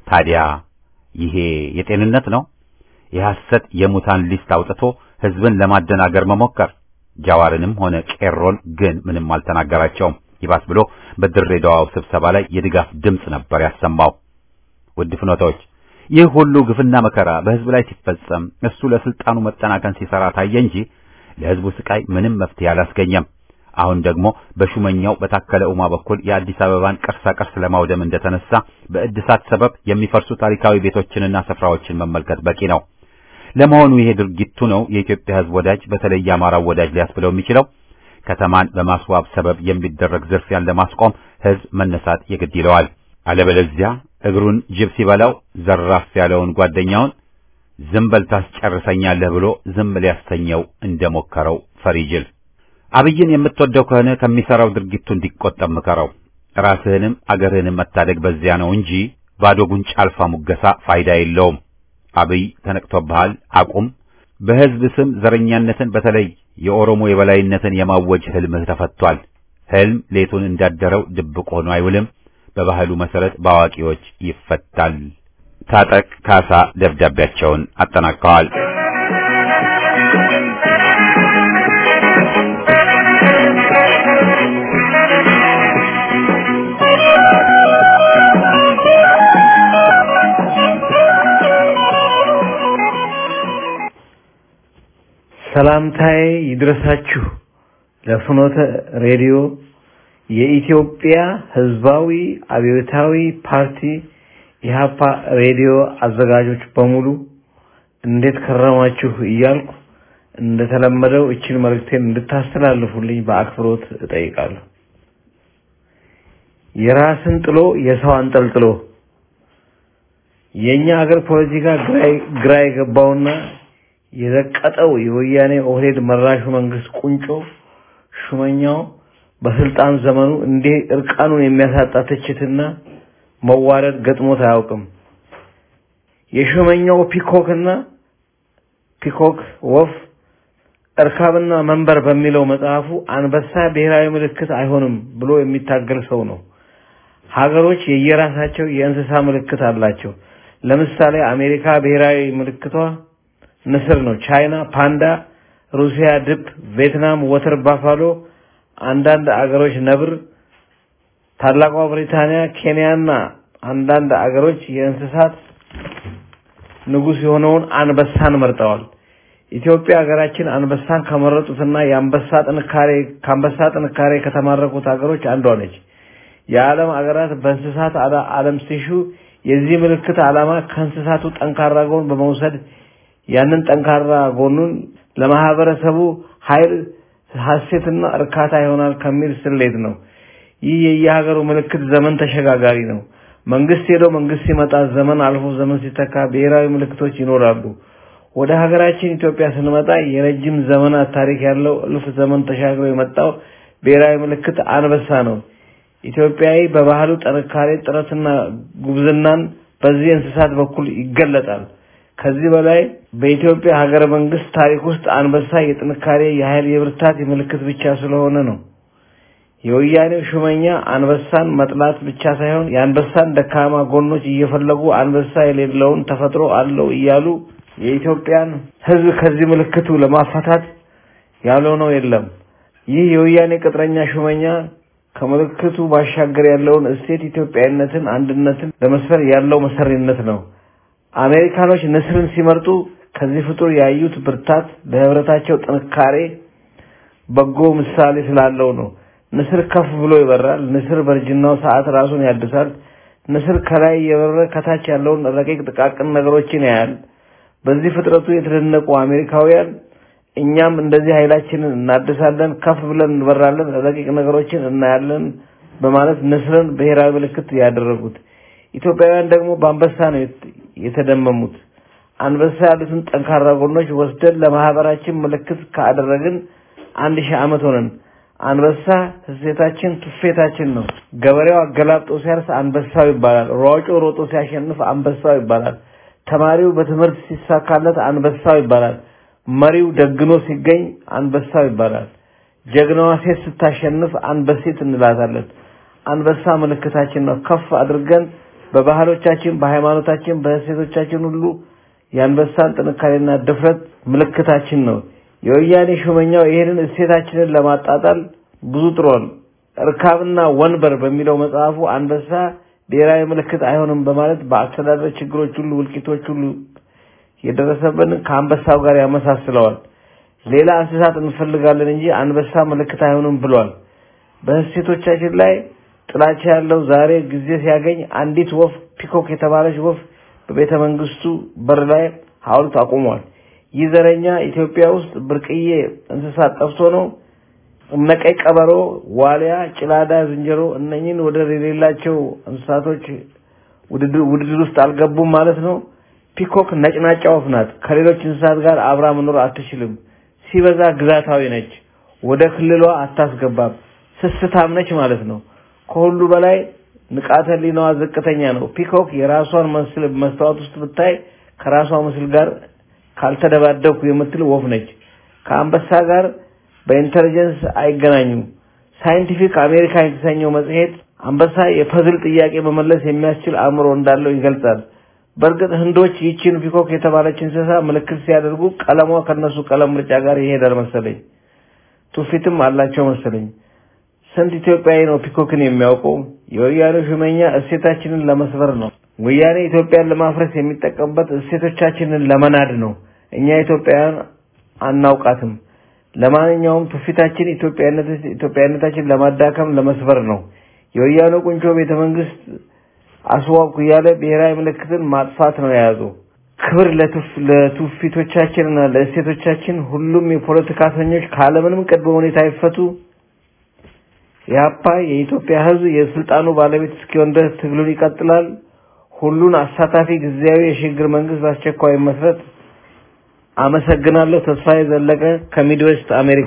ታዲያ ይሄ የጤንነት ነው? የሐሰት የሙታን ሊስት አውጥቶ ህዝብን ለማደናገር መሞከር። ጃዋርንም ሆነ ቄሮን ግን ምንም አልተናገራቸውም። ይባስ ብሎ በድሬዳዋው ስብሰባ ላይ የድጋፍ ድምፅ ነበር ያሰማው። ውድ ፍኖታዎች ይህ ሁሉ ግፍና መከራ በህዝብ ላይ ሲፈጸም እሱ ለስልጣኑ መጠናከን ሲሰራ ታየ እንጂ ለህዝቡ ስቃይ ምንም መፍትሄ አላስገኘም። አሁን ደግሞ በሹመኛው በታከለ ኡማ በኩል የአዲስ አበባን ቅርሳ ቅርስ ለማውደም እንደተነሳ በእድሳት ሰበብ የሚፈርሱ ታሪካዊ ቤቶችንና ስፍራዎችን መመልከት በቂ ነው። ለመሆኑ ይሄ ድርጊቱ ነው የኢትዮጵያ ህዝብ ወዳጅ በተለይ የአማራው ወዳጅ ሊያስብለው የሚችለው? ከተማን በማስዋብ ሰበብ የሚደረግ ዝርፊያን ለማስቆም ህዝብ መነሳት የግድ ይለዋል። አለበለዚያ እግሩን ጅብ ሲበላው ዘራፍ ያለውን ጓደኛውን ዝም በል ታስጨርሰኛለህ ብሎ ዝም ሊያሰኘው እንደሞከረው ፈሪጅል። አብይን የምትወደው ከሆነ ከሚሰራው ድርጊቱ እንዲቆጠብ ምከረው። ራስህንም አገርህንም መታደግ በዚያ ነው እንጂ ባዶ ጉንጭ አልፋ ሙገሳ ፋይዳ የለውም። አብይ ተነቅቶብሃል፣ አቁም። በህዝብ ስም ዘረኛነትን በተለይ የኦሮሞ የበላይነትን የማወጅ ህልምህ ተፈቷል። ህልም ሌቱን እንዳደረው ድብቅ ሆኖ አይውልም። በባህሉ መሰረት በአዋቂዎች ይፈታል። ታጠቅ ካሳ ደብዳቤያቸውን አጠናቀዋል። ሰላምታዬ ይድረሳችሁ ለፍኖተ ሬዲዮ የኢትዮጵያ ህዝባዊ አብዮታዊ ፓርቲ ኢህአፓ ሬዲዮ አዘጋጆች በሙሉ እንዴት ከረማችሁ እያልኩ እንደተለመደው እችን መልእክቴን እንድታስተላልፉልኝ በአክብሮት እጠይቃለሁ። የራስን ጥሎ የሰው አንጠልጥሎ የኛ ሀገር ፖለቲካ ግራ የገባውና የዘቀጠው የወያኔ ኦህዴድ መራሹ መንግስት ቁንጮ ሹመኛው በስልጣን ዘመኑ እንዲህ እርቃኑን የሚያሳጣ ትችትና መዋረድ ገጥሞት አያውቅም። የሹመኛው ፒኮክና ፒኮክ ወፍ እርካብና መንበር በሚለው መጽሐፉ አንበሳ ብሔራዊ ምልክት አይሆንም ብሎ የሚታገል ሰው ነው። ሀገሮች የየራሳቸው የእንስሳ ምልክት አላቸው። ለምሳሌ አሜሪካ ብሔራዊ ምልክቷ ንስር ነው። ቻይና ፓንዳ፣ ሩሲያ ድብ፣ ቪየትናም ወተር ባፋሎ፣ አንዳንድ አገሮች ነብር፣ ታላቋ ብሪታንያ፣ ኬንያና አንዳንድ አገሮች የእንስሳት ንጉስ የሆነውን አንበሳን መርጠዋል። ኢትዮጵያ ሀገራችን አንበሳን ከመረጡትና የአንበሳ ጥንካሬ ከአንበሳ ጥንካሬ ከተማረኩት ሀገሮች አንዷ ነች። የዓለም ሀገራት በእንስሳት ዓለም ሲሹ የዚህ ምልክት ዓላማ ከእንስሳቱ ጠንካራ ጎን በመውሰድ ያንን ጠንካራ ጎኑን ለማህበረሰቡ ኃይል ሀሴትና እርካታ ይሆናል ከሚል ስሌት ነው። ይህ የየሀገሩ ምልክት ዘመን ተሸጋጋሪ ነው። መንግስት ሄዶ መንግስት ሲመጣ ዘመን አልፎ ዘመን ሲተካ ብሔራዊ ምልክቶች ይኖራሉ። ወደ ሀገራችን ኢትዮጵያ ስንመጣ የረጅም ዘመናት ታሪክ ያለው እልፍ ዘመን ተሻግሮ የመጣው ብሔራዊ ምልክት አንበሳ ነው። ኢትዮጵያዊ በባህሉ ጥንካሬ፣ ጥረትና ጉብዝናን በዚህ እንስሳት በኩል ይገለጣል። ከዚህ በላይ በኢትዮጵያ ሀገረ መንግስት ታሪክ ውስጥ አንበሳ የጥንካሬ፣ የኃይል፣ የብርታት ምልክት ብቻ ስለሆነ ነው። የወያኔው ሹመኛ አንበሳን መጥላት ብቻ ሳይሆን የአንበሳን ደካማ ጎኖች እየፈለጉ አንበሳ የሌለውን ተፈጥሮ አለው እያሉ የኢትዮጵያን ሕዝብ ከዚህ ምልክቱ ለማፋታት ያልሆነው የለም። ይህ የወያኔ ቅጥረኛ ሹመኛ ከምልክቱ ባሻገር ያለውን እሴት ኢትዮጵያዊነትን፣ አንድነትን ለመስፈር ያለው መሰሪነት ነው። አሜሪካኖች ንስርን ሲመርጡ ከዚህ ፍጡር ያዩት ብርታት ለህብረታቸው ጥንካሬ በጎ ምሳሌ ስላለው ነው። ንስር ከፍ ብሎ ይበራል። ንስር በእርጅናው ሰዓት ራሱን ያድሳል። ንስር ከላይ የበረረ ከታች ያለውን ረቂቅ ጥቃቅን ነገሮችን ያያል። በዚህ ፍጥረቱ የተደነቁ አሜሪካውያን እኛም እንደዚህ ኃይላችንን እናድሳለን፣ ከፍ ብለን እንበራለን፣ ረቂቅ ነገሮችን እናያለን በማለት ንስርን ብሔራዊ ምልክት ያደረጉት። ኢትዮጵያውያን ደግሞ በአንበሳ ነው የተደመሙት። አንበሳ ያሉትን ጠንካራ ጎኖች ወስደን ለማህበራችን ምልክት ካደረግን አንድ ሺህ ዓመት ሆነን። አንበሳ እሴታችን፣ ትውፊታችን ነው። ገበሬው አገላብጦ ሲያርስ አንበሳው ይባላል። ሯጮ ሮጦ ሲያሸንፍ አንበሳው ይባላል። ተማሪው በትምህርት ሲሳካለት አንበሳው ይባላል። መሪው ደግኖ ሲገኝ አንበሳው ይባላል። ጀግናዋ ሴት ስታሸንፍ አንበሴት እንላታለን። አንበሳ ምልክታችን ነው። ከፍ አድርገን በባህሎቻችን፣ በሃይማኖታችን፣ በእሴቶቻችን ሁሉ የአንበሳን ጥንካሬና ድፍረት ምልክታችን ነው። የወያኔ ሹመኛው ይህንን እሴታችንን ለማጣጣል ብዙ ጥሯል። እርካብና ወንበር በሚለው መጽሐፉ አንበሳ ብሔራዊ ምልክት አይሆንም በማለት በአስተዳደር ችግሮች ሁሉ፣ ውልቂቶች ሁሉ የደረሰብን ከአንበሳው ጋር ያመሳስለዋል። ሌላ እንስሳት እንፈልጋለን እንጂ አንበሳ ምልክት አይሆንም ብሏል። በእሴቶቻችን ላይ ጥላቻ ያለው ዛሬ ጊዜ ሲያገኝ አንዲት ወፍ ፒኮክ የተባለች ወፍ በቤተ መንግስቱ በር ላይ ሐውልት አቁሟል። ይህ ዘረኛ ኢትዮጵያ ውስጥ ብርቅዬ እንስሳት ጠፍቶ ነው። እነቀይ ቀበሮ፣ ዋሊያ፣ ጭላዳ ዝንጀሮ እነኝን ወደር የሌላቸው እንስሳቶች ውድድር ውስጥ አልገቡም ማለት ነው። ፒኮክ ነጭናጫ ወፍ ናት። ከሌሎች እንስሳት ጋር አብራ መኖር አትችልም። ሲበዛ ግዛታዊ ነች። ወደ ክልሏ አታስገባም። ስስታም ነች ማለት ነው። ከሁሉ በላይ ንቃተ ህሊናዋ ዝቅተኛ ነው። ፒኮክ የራሷን ምስል መስታወት ውስጥ ብታይ ከራሷ ምስል ጋር ካልተደባደብኩ የምትል ወፍ ነች። ከአንበሳ ጋር በኢንተሊጀንስ አይገናኙም። ሳይንቲፊክ አሜሪካ የተሰኘው መጽሔት አንበሳ የፐዝል ጥያቄ መመለስ የሚያስችል አእምሮ እንዳለው ይገልጻል። በእርግጥ ህንዶች ይቺን ፒኮክ የተባለች እንስሳ ምልክት ሲያደርጉ ቀለሟ ከነሱ ቀለም ምርጫ ጋር ይሄዳል መሰለኝ። ትውፊትም አላቸው መሰለኝ። ስንት ኢትዮጵያዊ ነው ፒኮክን የሚያውቀው? የወያኔ ሹመኛ እሴታችንን ለመስበር ነው። ወያኔ ኢትዮጵያን ለማፍረስ የሚጠቀምበት እሴቶቻችንን ለመናድ ነው። እኛ ኢትዮጵያውያን አናውቃትም። ለማንኛውም ትውፊታችን ኢትዮጵያዊነታችን ለማዳከም ለመስበር ነው። የወያኔ ቁንጮ ቤተ መንግስት አስዋብኩ እያለ ብሔራዊ ምልክትን ማጥፋት ነው የያዘው። ክብር ለትውፊቶቻችንና ለእሴቶቻችን። ሁሉም የፖለቲካ እስረኞች ካለምንም ቅድመ ሁኔታ ይፈቱ። የአፓ የኢትዮጵያ ሕዝብ የስልጣኑ ባለቤት እስኪሆን ድረስ ትግሉን ይቀጥላል። ሁሉን አሳታፊ ጊዜያዊ የሽግግር መንግስት በአስቸኳይ መስረት። አመሰግናለሁ። ተስፋዬ ዘለቀ ከሚድዌስት አሜሪካ።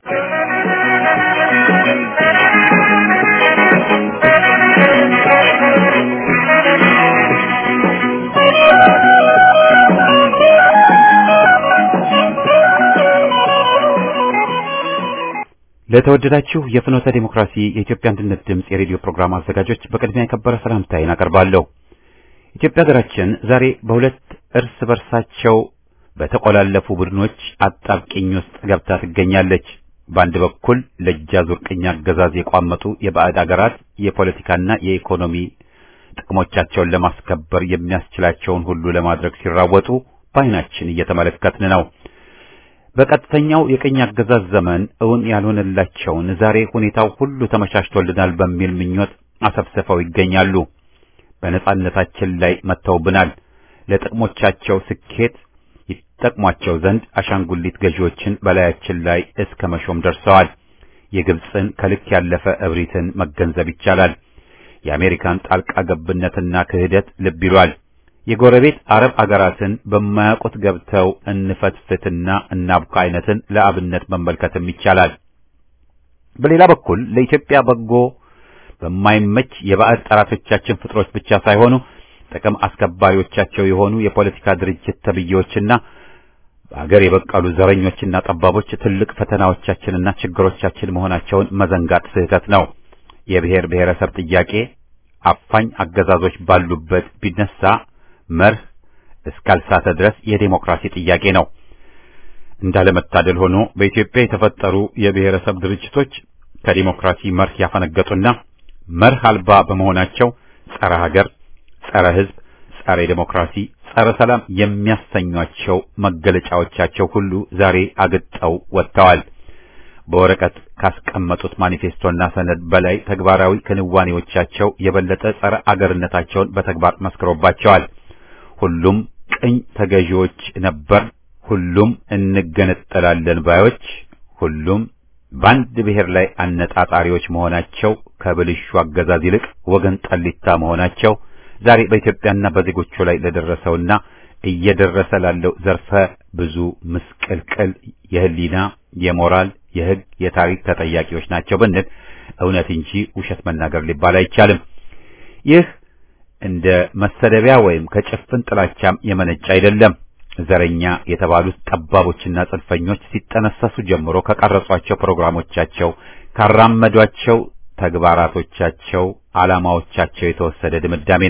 ለተወደዳችሁ የፍኖተ ዲሞክራሲ የኢትዮጵያ አንድነት ድምፅ የሬዲዮ ፕሮግራም አዘጋጆች በቅድሚያ የከበረ ሰላምታዬን አቀርባለሁ። ኢትዮጵያ ሀገራችን ዛሬ በሁለት እርስ በርሳቸው በተቆላለፉ ቡድኖች አጣብቂኝ ውስጥ ገብታ ትገኛለች። በአንድ በኩል ለእጃዙር ቅኝ አገዛዝ የቋመጡ የባዕድ አገራት የፖለቲካና የኢኮኖሚ ጥቅሞቻቸውን ለማስከበር የሚያስችላቸውን ሁሉ ለማድረግ ሲራወጡ በዓይናችን እየተመለከትን ነው። በቀጥተኛው የቅኝ አገዛዝ ዘመን እውን ያልሆነላቸውን ዛሬ ሁኔታው ሁሉ ተመቻችቶልናል በሚል ምኞት አሰብስፈው ይገኛሉ። በነጻነታችን ላይ መጥተውብናል። ለጥቅሞቻቸው ስኬት ይጠቅሟቸው ዘንድ አሻንጉሊት ገዢዎችን በላያችን ላይ እስከ መሾም ደርሰዋል። የግብፅን ከልክ ያለፈ እብሪትን መገንዘብ ይቻላል። የአሜሪካን ጣልቃ ገብነትና ክህደት ልብ ይሏል። የጎረቤት አረብ አገራትን በማያውቁት ገብተው እንፈትፍትና እናብካ አይነትን ለአብነት መመልከትም ይቻላል። በሌላ በኩል ለኢትዮጵያ በጎ በማይመች የባዕድ ጠላቶቻችን ፍጥሮች ብቻ ሳይሆኑ ጥቅም አስከባሪዎቻቸው የሆኑ የፖለቲካ ድርጅት ተብዬዎችና በአገር የበቀሉ ዘረኞችና ጠባቦች ትልቅ ፈተናዎቻችንና ችግሮቻችን መሆናቸውን መዘንጋት ስህተት ነው። የብሔር ብሔረሰብ ጥያቄ አፋኝ አገዛዞች ባሉበት ቢነሳ መርህ እስካልሳተ ድረስ የዴሞክራሲ ጥያቄ ነው። እንዳለመታደል ሆኖ በኢትዮጵያ የተፈጠሩ የብሔረሰብ ድርጅቶች ከዲሞክራሲ መርህ ያፈነገጡና መርህ አልባ በመሆናቸው ጸረ ሀገር፣ ጸረ ሕዝብ፣ ጸረ ዴሞክራሲ፣ ጸረ ሰላም የሚያሰኟቸው መገለጫዎቻቸው ሁሉ ዛሬ አግጠው ወጥተዋል። በወረቀት ካስቀመጡት ማኒፌስቶና ሰነድ በላይ ተግባራዊ ክንዋኔዎቻቸው የበለጠ ጸረ አገርነታቸውን በተግባር መስክሮባቸዋል። ሁሉም ቅኝ ተገዢዎች ነበር፣ ሁሉም እንገነጠላለን ባዮች፣ ሁሉም በአንድ ብሔር ላይ አነጣጣሪዎች መሆናቸው ከብልሹ አገዛዝ ይልቅ ወገን ጠሊታ መሆናቸው ዛሬ በኢትዮጵያና በዜጎቹ ላይ ለደረሰውና እየደረሰ ላለው ዘርፈ ብዙ ምስቅልቅል የህሊና፣ የሞራል፣ የህግ፣ የታሪክ ተጠያቂዎች ናቸው ብንል እውነት እንጂ ውሸት መናገር ሊባል አይቻልም። ይህ እንደ መሰደቢያ ወይም ከጭፍን ጥላቻም የመነጨ አይደለም። ዘረኛ የተባሉት ጠባቦችና ጽንፈኞች ሲጠነሰሱ ጀምሮ ከቀረጿቸው ፕሮግራሞቻቸው፣ ካራመዷቸው ተግባራቶቻቸው፣ ዓላማዎቻቸው የተወሰደ ድምዳሜ ነው።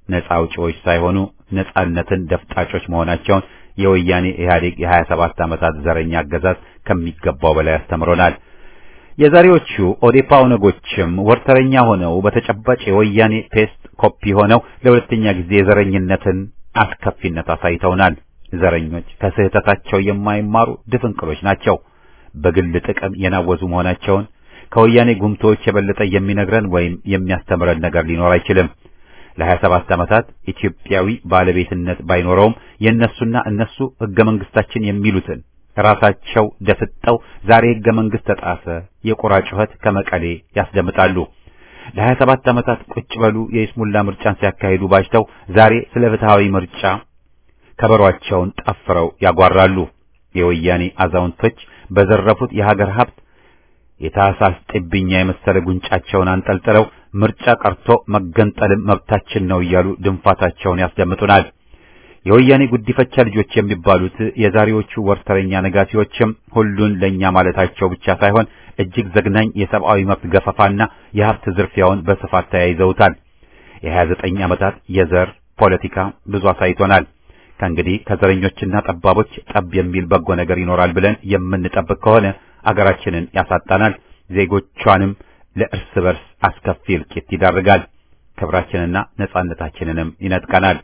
ነጻ አውጪዎች ሳይሆኑ ነጻነትን ደፍጣጮች መሆናቸውን የወያኔ ኢህአዴግ የ27 ዓመታት ዘረኛ አገዛዝ ከሚገባው በላይ አስተምሮናል። የዛሬዎቹ ኦዴፓ ኦነጎችም ወርተረኛ ሆነው በተጨባጭ የወያኔ ፔስት ኮፒ ሆነው ለሁለተኛ ጊዜ የዘረኝነትን አስከፊነት አሳይተውናል። ዘረኞች ከስህተታቸው የማይማሩ ድፍንቅሎች ናቸው። በግል ጥቅም የናወዙ መሆናቸውን ከወያኔ ጉምቶች የበለጠ የሚነግረን ወይም የሚያስተምረን ነገር ሊኖር አይችልም። ለሀያ ሰባት ዓመታት ኢትዮጵያዊ ባለቤትነት ባይኖረውም የእነሱና እነሱ ህገ መንግስታችን የሚሉትን ራሳቸው ደፍጠው ዛሬ ህገ መንግስት ተጣሰ የቁራ ጩኸት ከመቀሌ ያስደምጣሉ። ለሀያ ሰባት ዓመታት ቁጭ በሉ የይስሙላ ምርጫን ሲያካሂዱ ባጅተው ዛሬ ስለ ፍትሃዊ ምርጫ ከበሯቸውን ጠፍረው ያጓራሉ። የወያኔ አዛውንቶች በዘረፉት የሀገር ሀብት የታህሳስ ጥብኛ የመሰለ ጉንጫቸውን አንጠልጥለው ምርጫ ቀርቶ መገንጠልም መብታችን ነው እያሉ ድንፋታቸውን ያስደምጡናል። የወያኔ ጉዲፈቻ ልጆች የሚባሉት የዛሬዎቹ ወርተረኛ ነጋሲዎችም ሁሉን ለኛ ማለታቸው ብቻ ሳይሆን እጅግ ዘግናኝ የሰብአዊ መብት ገፈፋና የሀብት ዝርፊያውን በስፋት ተያይዘውታል። የሀያ ዘጠኝ ዓመታት የዘር ፖለቲካ ብዙ አሳይቶናል። ከእንግዲህ ከዘረኞችና ጠባቦች ጠብ የሚል በጎ ነገር ይኖራል ብለን የምንጠብቅ ከሆነ አገራችንን ያሳጣናል፣ ዜጎቿንም ለእርስ በርስ አስከፊ እልቂት ይዳርጋል፣ ክብራችንና ነጻነታችንንም ይነጥቀናል።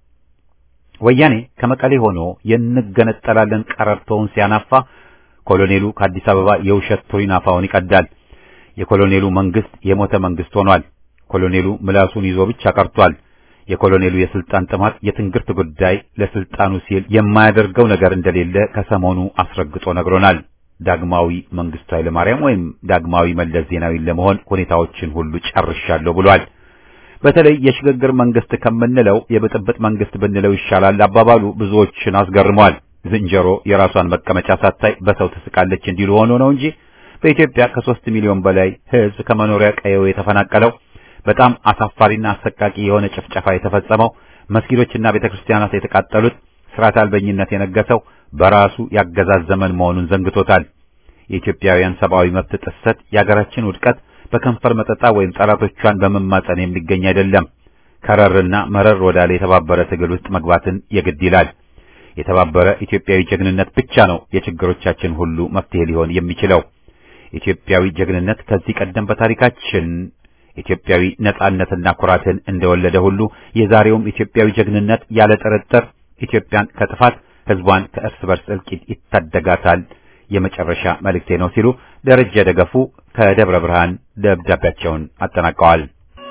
ወያኔ ከመቀሌ ሆኖ የንገነጠላለን ቀረርቶውን ሲያናፋ ኮሎኔሉ ከአዲስ አበባ የውሸት ቱሪናፋውን ይቀዳል። የኮሎኔሉ መንግስት የሞተ መንግስት ሆኗል። ኮሎኔሉ ምላሱን ይዞ ብቻ ቀርቷል። የኮሎኔሉ የስልጣን ጥማት የትንግርት ጉዳይ ለስልጣኑ ሲል የማያደርገው ነገር እንደሌለ ከሰሞኑ አስረግጦ ነግሮናል። ዳግማዊ መንግስቱ ኃይለማርያም ወይም ዳግማዊ መለስ ዜናዊን ለመሆን ሁኔታዎችን ሁሉ ጨርሻለሁ ብሏል። በተለይ የሽግግር መንግስት ከምንለው የብጥብጥ መንግስት ብንለው ይሻላል አባባሉ ብዙዎችን አስገርሟል። ዝንጀሮ የራሷን መቀመጫ ሳታይ በሰው ትስቃለች እንዲሉ ሆኖ ነው እንጂ በኢትዮጵያ ከሶስት ሚሊዮን በላይ ህዝብ ከመኖሪያ ቀየው የተፈናቀለው በጣም አሳፋሪና አሰቃቂ የሆነ ጭፍጨፋ የተፈጸመው መስጊዶችና ቤተክርስቲያናት የተቃጠሉት ስርዓት አልበኝነት የነገሰው በራሱ ያገዛዝ ዘመን መሆኑን ዘንግቶታል። የኢትዮጵያውያን ሰብአዊ መብት ጥሰት የሀገራችን ውድቀት በከንፈር መጠጣ ወይም ጠላቶቿን በመማጸን የሚገኝ አይደለም። ከረርና መረር ወዳለ የተባበረ ትግል ውስጥ መግባትን የግድ ይላል። የተባበረ ኢትዮጵያዊ ጀግንነት ብቻ ነው የችግሮቻችን ሁሉ መፍትሄ ሊሆን የሚችለው። ኢትዮጵያዊ ጀግንነት ከዚህ ቀደም በታሪካችን ኢትዮጵያዊ ነጻነትና ኩራትን እንደወለደ ሁሉ የዛሬውም ኢትዮጵያዊ ጀግንነት ያለ ጥርጥር ኢትዮጵያን ከጥፋት ህዝቧን ከእርስ በርስ እልቂት ይታደጋታል የመጨረሻ መልእክቴ ነው ሲሉ ደረጀ ደገፉ ከደብረ ብርሃን ደብዳቤያቸውን አጠናቀዋል።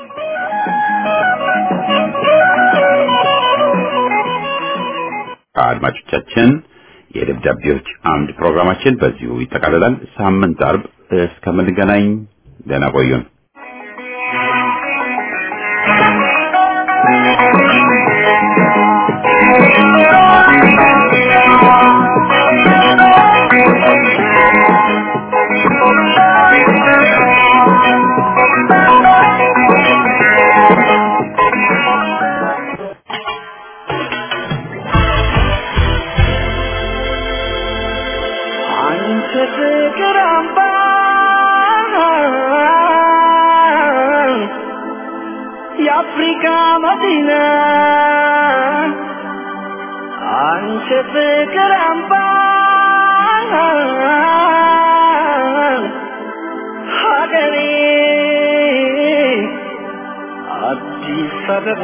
አድማጮቻችን የደብዳቤዎች አምድ ፕሮግራማችን በዚሁ ይጠቃልላል። ሳምንት አርብ እስከምንገናኝ ደህና ቆዩን። አንቺ ፍቅር አምባ የአፍሪካ መዲና አንቺ ፍቅር አምባ ሀገሬ አዲስ አበባ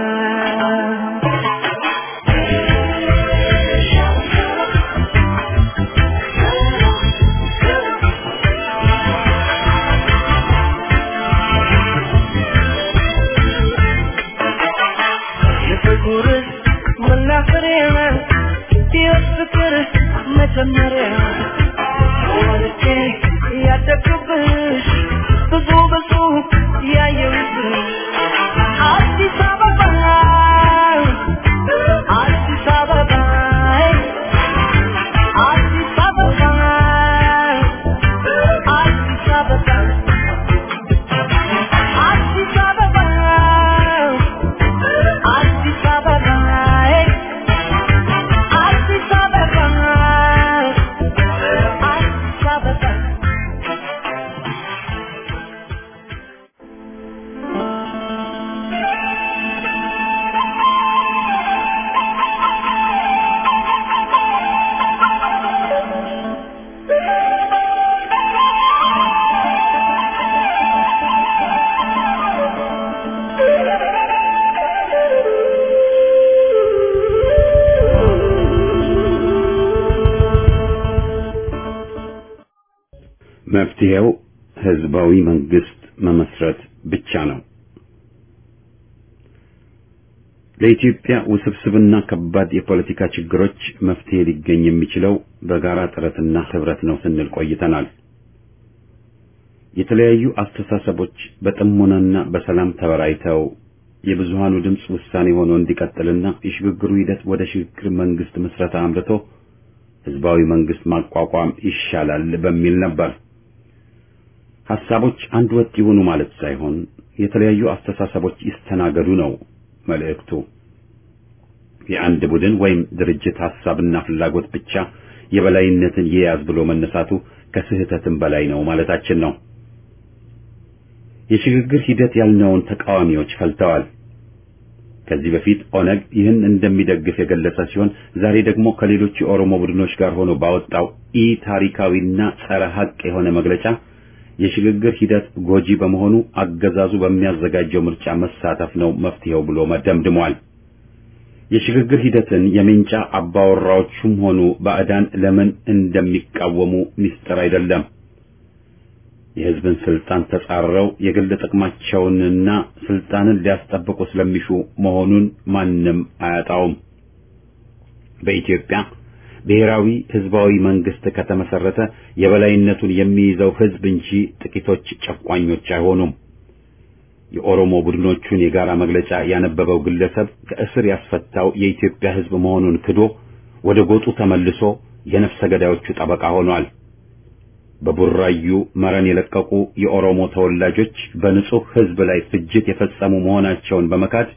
የፍቅር መናፈሪያ የፍቅር መጀመሪያ ወልጄ ያደግኩብሽ ብዙ ብዙ ያየሁብሽ አዲስ አበባ አዲስ አበባ አዲስ አበባ አዲስ አበባ አዲስ አበባ አዲስ አበባ አዲስ አበባ መፍትሄው ህዝባዊ መንግስት መመስረት ብቻ ነው። ለኢትዮጵያ ውስብስብና ከባድ የፖለቲካ ችግሮች መፍትሄ ሊገኝ የሚችለው በጋራ ጥረትና ህብረት ነው ስንል ቆይተናል። የተለያዩ አስተሳሰቦች በጥሞናና በሰላም ተበራይተው የብዙሃኑ ድምፅ ውሳኔ ሆኖ እንዲቀጥልና የሽግግሩ ሂደት ወደ ሽግግር መንግስት ምስረታ አምርቶ ህዝባዊ መንግስት ማቋቋም ይሻላል በሚል ነበር። ሐሳቦች አንድ ወጥ ይሁኑ ማለት ሳይሆን የተለያዩ አስተሳሰቦች ይስተናገዱ ነው መልእክቱ። የአንድ ቡድን ወይም ድርጅት ሐሳብና ፍላጎት ብቻ የበላይነትን ይያዝ ብሎ መነሳቱ ከስህተትም በላይ ነው ማለታችን ነው። የሽግግር ሂደት ያልነውን ተቃዋሚዎች ፈልተዋል። ከዚህ በፊት ኦነግ ይህን እንደሚደግፍ የገለጸ ሲሆን ዛሬ ደግሞ ከሌሎች የኦሮሞ ቡድኖች ጋር ሆኖ ባወጣው ኢ ታሪካዊና ጸረ ሐቅ የሆነ መግለጫ የሽግግር ሂደት ጎጂ በመሆኑ አገዛዙ በሚያዘጋጀው ምርጫ መሳተፍ ነው መፍትሄው ብሎ መደምድሟል። የሽግግር ሂደትን የሜንጫ አባወራዎቹም ሆኑ ባዕዳን ለምን እንደሚቃወሙ ሚስጥር አይደለም። የሕዝብን ስልጣን ተጻረው የግል ጥቅማቸውንና ስልጣንን ሊያስጠብቁ ስለሚሹ መሆኑን ማንም አያጣውም። በኢትዮጵያ ብሔራዊ ህዝባዊ መንግስት ከተመሰረተ የበላይነቱን የሚይዘው ህዝብ እንጂ ጥቂቶች ጨቋኞች አይሆኑም። የኦሮሞ ቡድኖቹን የጋራ መግለጫ ያነበበው ግለሰብ ከእስር ያስፈታው የኢትዮጵያ ህዝብ መሆኑን ክዶ ወደ ጎጡ ተመልሶ የነፍሰ ገዳዮቹ ጠበቃ ሆኗል። በቡራዩ መረን የለቀቁ የኦሮሞ ተወላጆች በንጹህ ህዝብ ላይ ፍጅት የፈጸሙ መሆናቸውን በመካድ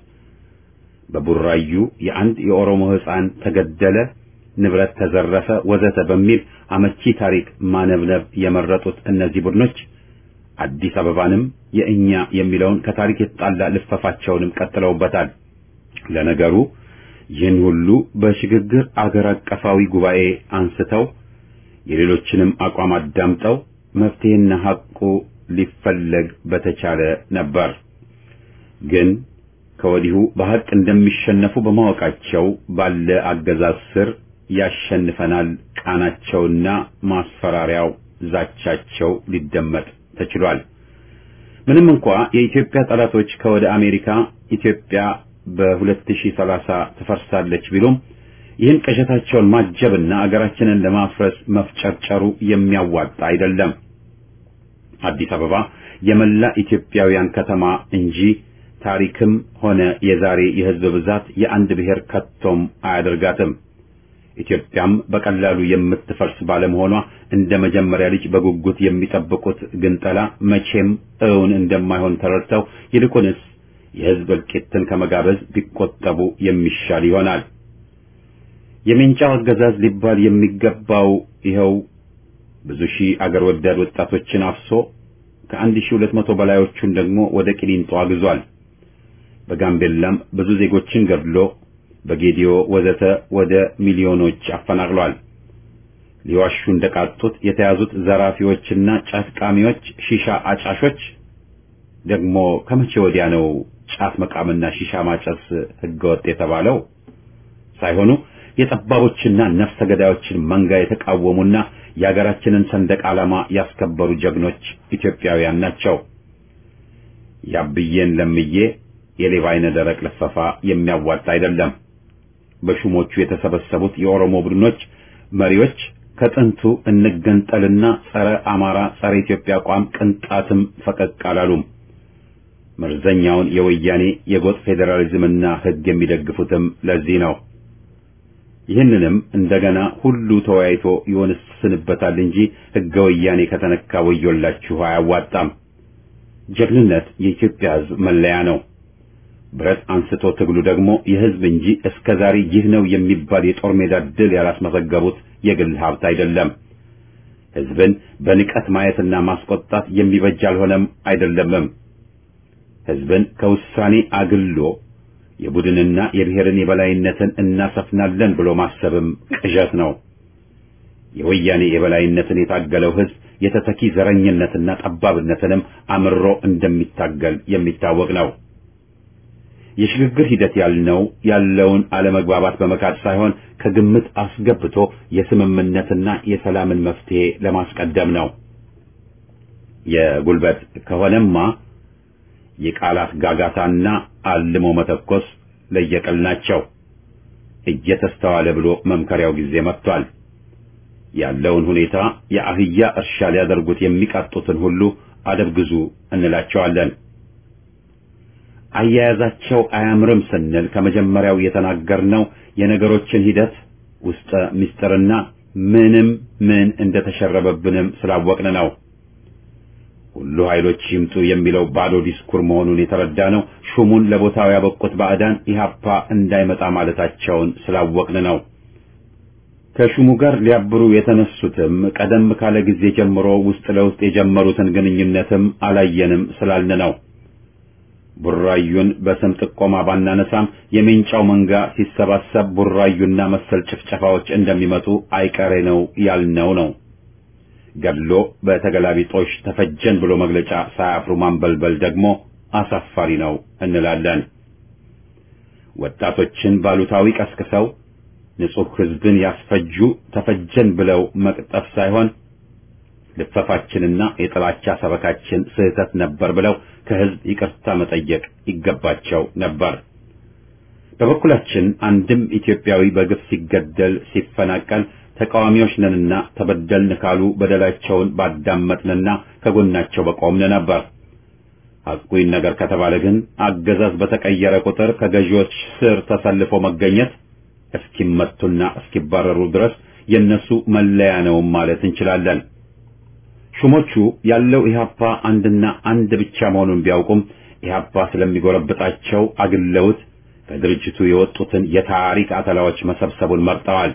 በቡራዩ የአንድ የኦሮሞ ህፃን ተገደለ፣ ንብረት ተዘረፈ፣ ወዘተ በሚል አመቺ ታሪክ ማነብነብ የመረጡት እነዚህ ቡድኖች አዲስ አበባንም የእኛ የሚለውን ከታሪክ የተጣላ ልፈፋቸውንም ቀጥለውበታል። ለነገሩ ይህን ሁሉ በሽግግር አገር አቀፋዊ ጉባኤ አንስተው የሌሎችንም አቋም አዳምጠው መፍትሄና ሐቁ ሊፈለግ በተቻለ ነበር። ግን ከወዲሁ በሐቅ እንደሚሸነፉ በማወቃቸው ባለ አገዛዝ ስር ያሸንፈናል ቃናቸውና ማስፈራሪያው ዛቻቸው ሊደመጥ ተችሏል። ምንም እንኳ የኢትዮጵያ ጠላቶች ከወደ አሜሪካ ኢትዮጵያ በ2030 ትፈርሳለች ቢሉም ይህን ቅዠታቸውን ማጀብና አገራችንን ለማፍረስ መፍጨርጨሩ የሚያዋጣ አይደለም። አዲስ አበባ የመላ ኢትዮጵያውያን ከተማ እንጂ ታሪክም ሆነ የዛሬ የሕዝብ ብዛት የአንድ ብሔር ከቶም አያደርጋትም። ኢትዮጵያም በቀላሉ የምትፈርስ ባለመሆኗ እንደ መጀመሪያ ልጅ በጉጉት የሚጠብቁት ግንጠላ መቼም እውን እንደማይሆን ተረድተው ይልቁንስ የሕዝብ እልቂትን ከመጋበዝ ቢቆጠቡ የሚሻል ይሆናል። የሜንጫው አገዛዝ ሊባል የሚገባው ይኸው ብዙ ሺህ አገር ወዳድ ወጣቶችን አፍሶ ከአንድ ሺህ ሁለት መቶ በላዮቹን ደግሞ ወደ ቂሊንጦ አግዟል። በጋምቤላም ብዙ ዜጎችን ገድሎ በጌዲዮ ወዘተ ወደ ሚሊዮኖች አፈናቅሏል። ሊዋሹ እንደቃጡት የተያዙት ዘራፊዎችና ጫት ቃሚዎች፣ ሺሻ አጫሾች ደግሞ ከመቼ ወዲያ ነው ጫት መቃምና ሺሻ ማጨስ ህገወጥ የተባለው? ሳይሆኑ የጠባቦችና ነፍሰ ገዳዮችን መንጋ የተቃወሙና የሀገራችንን ሰንደቅ ዓላማ ያስከበሩ ጀግኖች ኢትዮጵያውያን ናቸው። ያብዬን ለምዬ የሌባ አይነ ደረቅ ልፈፋ የሚያዋጣ አይደለም። በሹሞቹ የተሰበሰቡት የኦሮሞ ቡድኖች መሪዎች ከጥንቱ እንገንጠልና ጸረ አማራ፣ ጸረ ኢትዮጵያ አቋም ቅንጣትም ፈቀቅ አላሉም። መርዘኛውን የወያኔ የጎጥ ፌዴራሊዝምና ህግ የሚደግፉትም ለዚህ ነው። ይህንንም እንደገና ሁሉ ተወያይቶ ይወስንበታል እንጂ ህገ ወያኔ ከተነካ ወዮላችሁ አያዋጣም። ጀግንነት የኢትዮጵያ ህዝብ መለያ ነው። ብረት አንስቶ ትግሉ ደግሞ የህዝብ እንጂ እስከ ዛሬ ይህ ነው የሚባል የጦር ሜዳ ድል ያላስመዘገቡት የግል ሀብት አይደለም። ህዝብን በንቀት ማየትና ማስቆጣት የሚበጅ አልሆነም አይደለምም። ህዝብን ከውሳኔ አግሎ የቡድንና የብሔርን የበላይነትን እናሰፍናለን ብሎ ማሰብም ቅዠት ነው። የወያኔ የበላይነትን የታገለው ህዝብ የተተኪ ዘረኝነትና ጠባብነትንም አምሮ እንደሚታገል የሚታወቅ ነው። የሽግግር ሂደት ያልነው ያለውን አለመግባባት በመካድ ሳይሆን ከግምት አስገብቶ የስምምነትና የሰላምን መፍትሄ ለማስቀደም ነው። የጉልበት ከሆነማ የቃላት ጋጋታና አልሞ መተኮስ ለየቅል ናቸው። እየተስተዋለ ብሎ መምከሪያው ጊዜ መጥቷል። ያለውን ሁኔታ የአህያ እርሻ ሊያደርጉት የሚቃጡትን ሁሉ አደብ ግዙ እንላቸዋለን። አያያዛቸው አያምርም ስንል ከመጀመሪያው የተናገርነው የነገሮችን ሂደት ውስጠ ምስጢርና ምንም ምን እንደተሸረበብንም ስላወቅን ነው። ሁሉ ኃይሎች ይምጡ የሚለው ባዶ ዲስኩር መሆኑን የተረዳ ነው። ሹሙን ለቦታው ያበቁት ባዕዳን ኢህአፓ እንዳይመጣ ማለታቸውን ስላወቅን ነው። ከሹሙ ጋር ሊያብሩ የተነሱትም ቀደም ካለ ጊዜ ጀምሮ ውስጥ ለውስጥ የጀመሩትን ግንኙነትም አላየንም ስላልን ነው። ቡራዩን በስም ጥቆማ ባናነሳም የሜንጫው መንጋ ሲሰባሰብ ቡራዩና መሰል ጭፍጨፋዎች እንደሚመጡ አይቀሬ ነው ያልነው ነው። ገድሎ በተገላቢጦሽ ተፈጀን ብሎ መግለጫ ሳያፍሩ ማንበልበል ደግሞ አሳፋሪ ነው እንላለን። ወጣቶችን ባሉታዊ ቀስቅሰው ንጹሕ ሕዝብን ያስፈጁ ተፈጀን ብለው መቅጠፍ ሳይሆን ልፈፋችንና የጥላቻ ሰበካችን ስህተት ነበር ብለው ከሕዝብ ይቅርታ መጠየቅ ይገባቸው ነበር። በበኩላችን አንድም ኢትዮጵያዊ በግፍ ሲገደል ሲፈናቀል ተቃዋሚዎች ነንና ተበደልን ካሉ በደላቸውን ባዳመጥንና ከጎናቸው በቆምን ነበር። ሐቁን ነገር ከተባለ ግን አገዛዝ በተቀየረ ቁጥር ከገዢዎች ስር ተሰልፎ መገኘት እስኪመቱና እስኪባረሩ ድረስ የነሱ መለያ ነው ማለት እንችላለን። ሹሞቹ ያለው ኢህአፓ አንድና አንድ ብቻ መሆኑን ቢያውቁም ኢህአፓ ስለሚጎረብጣቸው አግለውት ከድርጅቱ የወጡትን የታሪክ አተላዎች መሰብሰቡን መርጠዋል።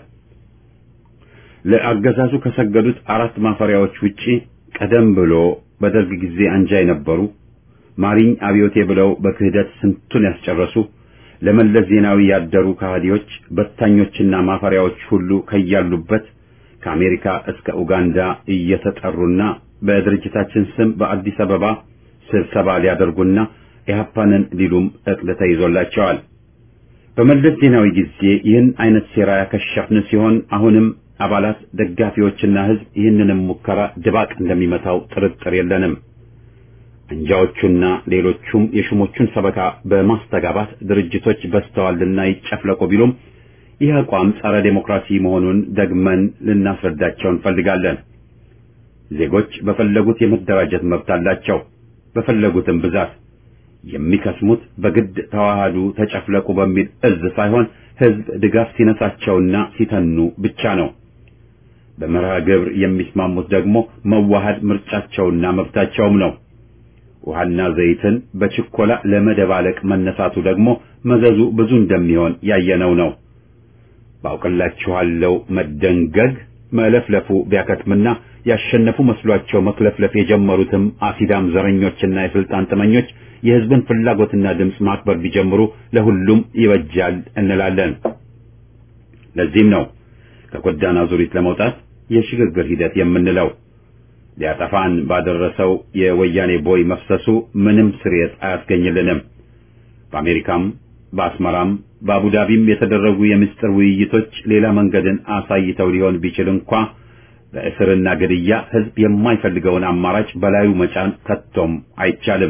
ለአገዛዙ ከሰገዱት አራት ማፈሪያዎች ውጪ ቀደም ብሎ በደርግ ጊዜ አንጃ የነበሩ ማሪኝ አብዮቴ ብለው በክህደት ስንቱን ያስጨረሱ ለመለስ ዜናዊ ያደሩ ከሃዲዎች በታኞችና ማፈሪያዎች ሁሉ ከያሉበት ከአሜሪካ እስከ ኡጋንዳ እየተጠሩና በድርጅታችን ስም በአዲስ አበባ ስብሰባ ሊያደርጉና ኢህአፓንን ሊሉም እቅድ ተይዞላቸዋል። በመለስ ዜናዊ ጊዜ ይህን አይነት ሴራ ያከሸፍን ሲሆን አሁንም አባላት፣ ደጋፊዎችና ህዝብ ይህንንም ሙከራ ድባቅ እንደሚመታው ጥርጥር የለንም። አንጃዎቹና ሌሎቹም የሹሞቹን ሰበካ በማስተጋባት ድርጅቶች በስተዋልና ይጨፍለቁ ቢሉም ይህ አቋም ጸረ ዴሞክራሲ መሆኑን ደግመን ልናስረዳቸው እንፈልጋለን። ዜጎች በፈለጉት የመደራጀት መብት አላቸው። በፈለጉትም ብዛት የሚከስሙት በግድ ተዋሃዱ፣ ተጨፍለቁ በሚል እዝ ሳይሆን ህዝብ ድጋፍ ሲነሳቸውና ሲተኑ ብቻ ነው። በመርሃ ግብር የሚስማሙት ደግሞ መዋሃድ ምርጫቸውና መብታቸውም ነው። ውሃና ዘይትን በችኮላ ለመደባለቅ መነሳቱ ደግሞ መዘዙ ብዙ እንደሚሆን ያየነው ነው። ባውቅላችኋለሁ መደንገግ መለፍለፉ ቢያከትምና ያሸነፉ መስሏቸው መክለፍለፍ የጀመሩትም አሲዳም ዘረኞችና የስልጣን ጥመኞች የህዝብን ፍላጎትና ድምፅ ማክበር ቢጀምሩ ለሁሉም ይበጃል እንላለን። ለዚህም ነው ከጎዳና ዙሪት ለመውጣት የሽግግር ሂደት የምንለው። ሊያጠፋን ባደረሰው የወያኔ ቦይ መፍሰሱ ምንም ስርየት አያስገኝልንም። በአሜሪካም በአስመራም በአቡዳቢም የተደረጉ የምስጢር ውይይቶች ሌላ መንገድን አሳይተው ሊሆን ቢችል እንኳ በእስርና ግድያ ህዝብ የማይፈልገውን አማራጭ በላዩ መጫን ከቶም አይቻልም።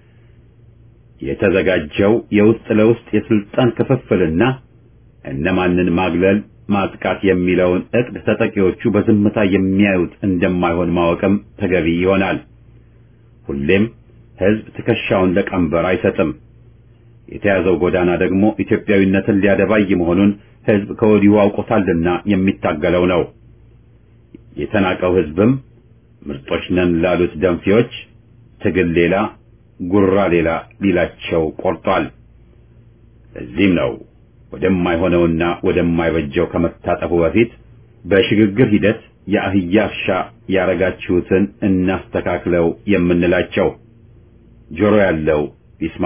የተዘጋጀው የውስጥ ለውስጥ የስልጣን ክፍፍልና እነማንን ማግለል ማጥቃት የሚለውን እቅድ ተጠቂዎቹ በዝምታ የሚያዩት እንደማይሆን ማወቅም ተገቢ ይሆናል። ሁሌም ህዝብ ትከሻውን ለቀንበር አይሰጥም። የተያዘው ጎዳና ደግሞ ኢትዮጵያዊነትን ሊያደባይ መሆኑን ህዝብ ከወዲሁ አውቆታልና የሚታገለው ነው። የተናቀው ህዝብም ምርጦች ነን ላሉት ደንፊዎች ትግል ሌላ ጉራ ሌላ ሊላቸው ቆርጧል። ለዚህም ነው ወደማይሆነውና ወደማይበጀው ከመታጠፉ በፊት በሽግግር ሂደት የአህያ እርሻ ያረጋችሁትን እናስተካክለው የምንላቸው። ጆሮ ያለው ይስማ።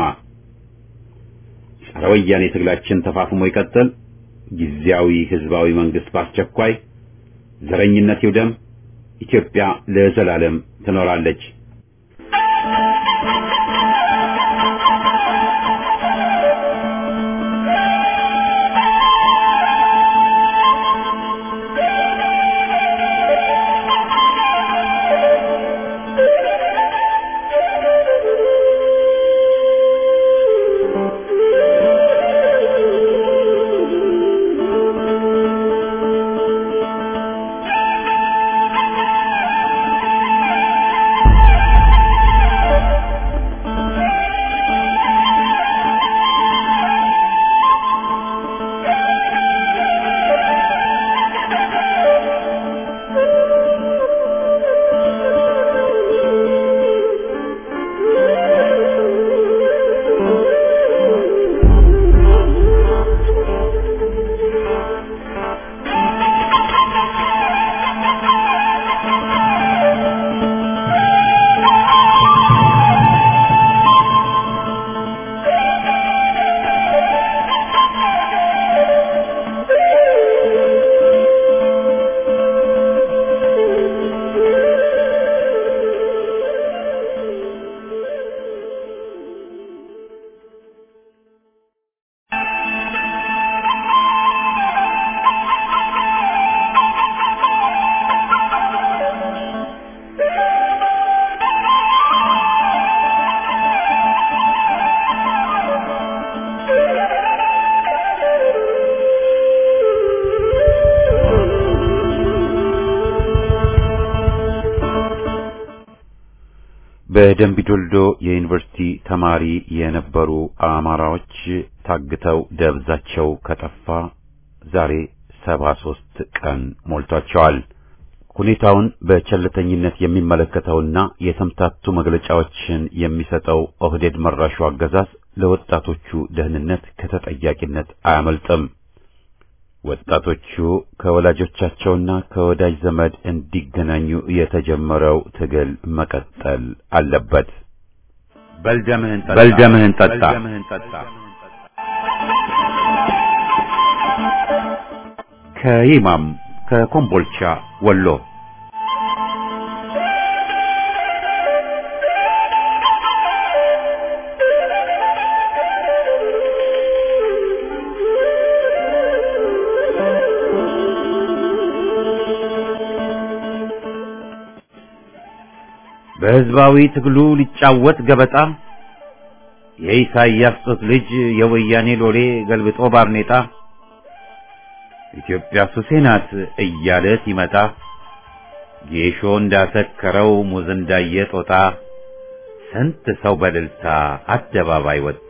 ጸረ ወያኔ ትግላችን ተፋፍሞ ይቀጥል። ጊዜያዊ ህዝባዊ መንግስት በአስቸኳይ ዘረኝነት ይውደም። ኢትዮጵያ ለዘላለም ትኖራለች። Thank you. በደንቢዶልዶ የዩኒቨርሲቲ ተማሪ የነበሩ አማራዎች ታግተው ደብዛቸው ከጠፋ ዛሬ ሰባ ሦስት ቀን ሞልቷቸዋል። ሁኔታውን በቸልተኝነት የሚመለከተውና የተምታቱ መግለጫዎችን የሚሰጠው ኦህዴድ መራሹ አገዛዝ ለወጣቶቹ ደህንነት ከተጠያቂነት አያመልጥም። ወጣቶቹ ከወላጆቻቸውና ከወዳጅ ዘመድ እንዲገናኙ የተጀመረው ትግል መቀጠል አለበት። በልደምህን ጠጣ በልደምህን ጠጣ ከይማም ከኮምቦልቻ ወሎ በሕዝባዊ ትግሉ ሊጫወት ገበጣ የኢሳይያስ ጡት ልጅ የወያኔ ሎሌ ገልብጦ ባርኔጣ ኢትዮጵያ ሱሴ ናት እያለ ሲመጣ ጌሾ እንዳሰከረው ሙዝ እንዳየ ጦጣ ስንት ሰው በእልልታ አደባባይ ወጣ።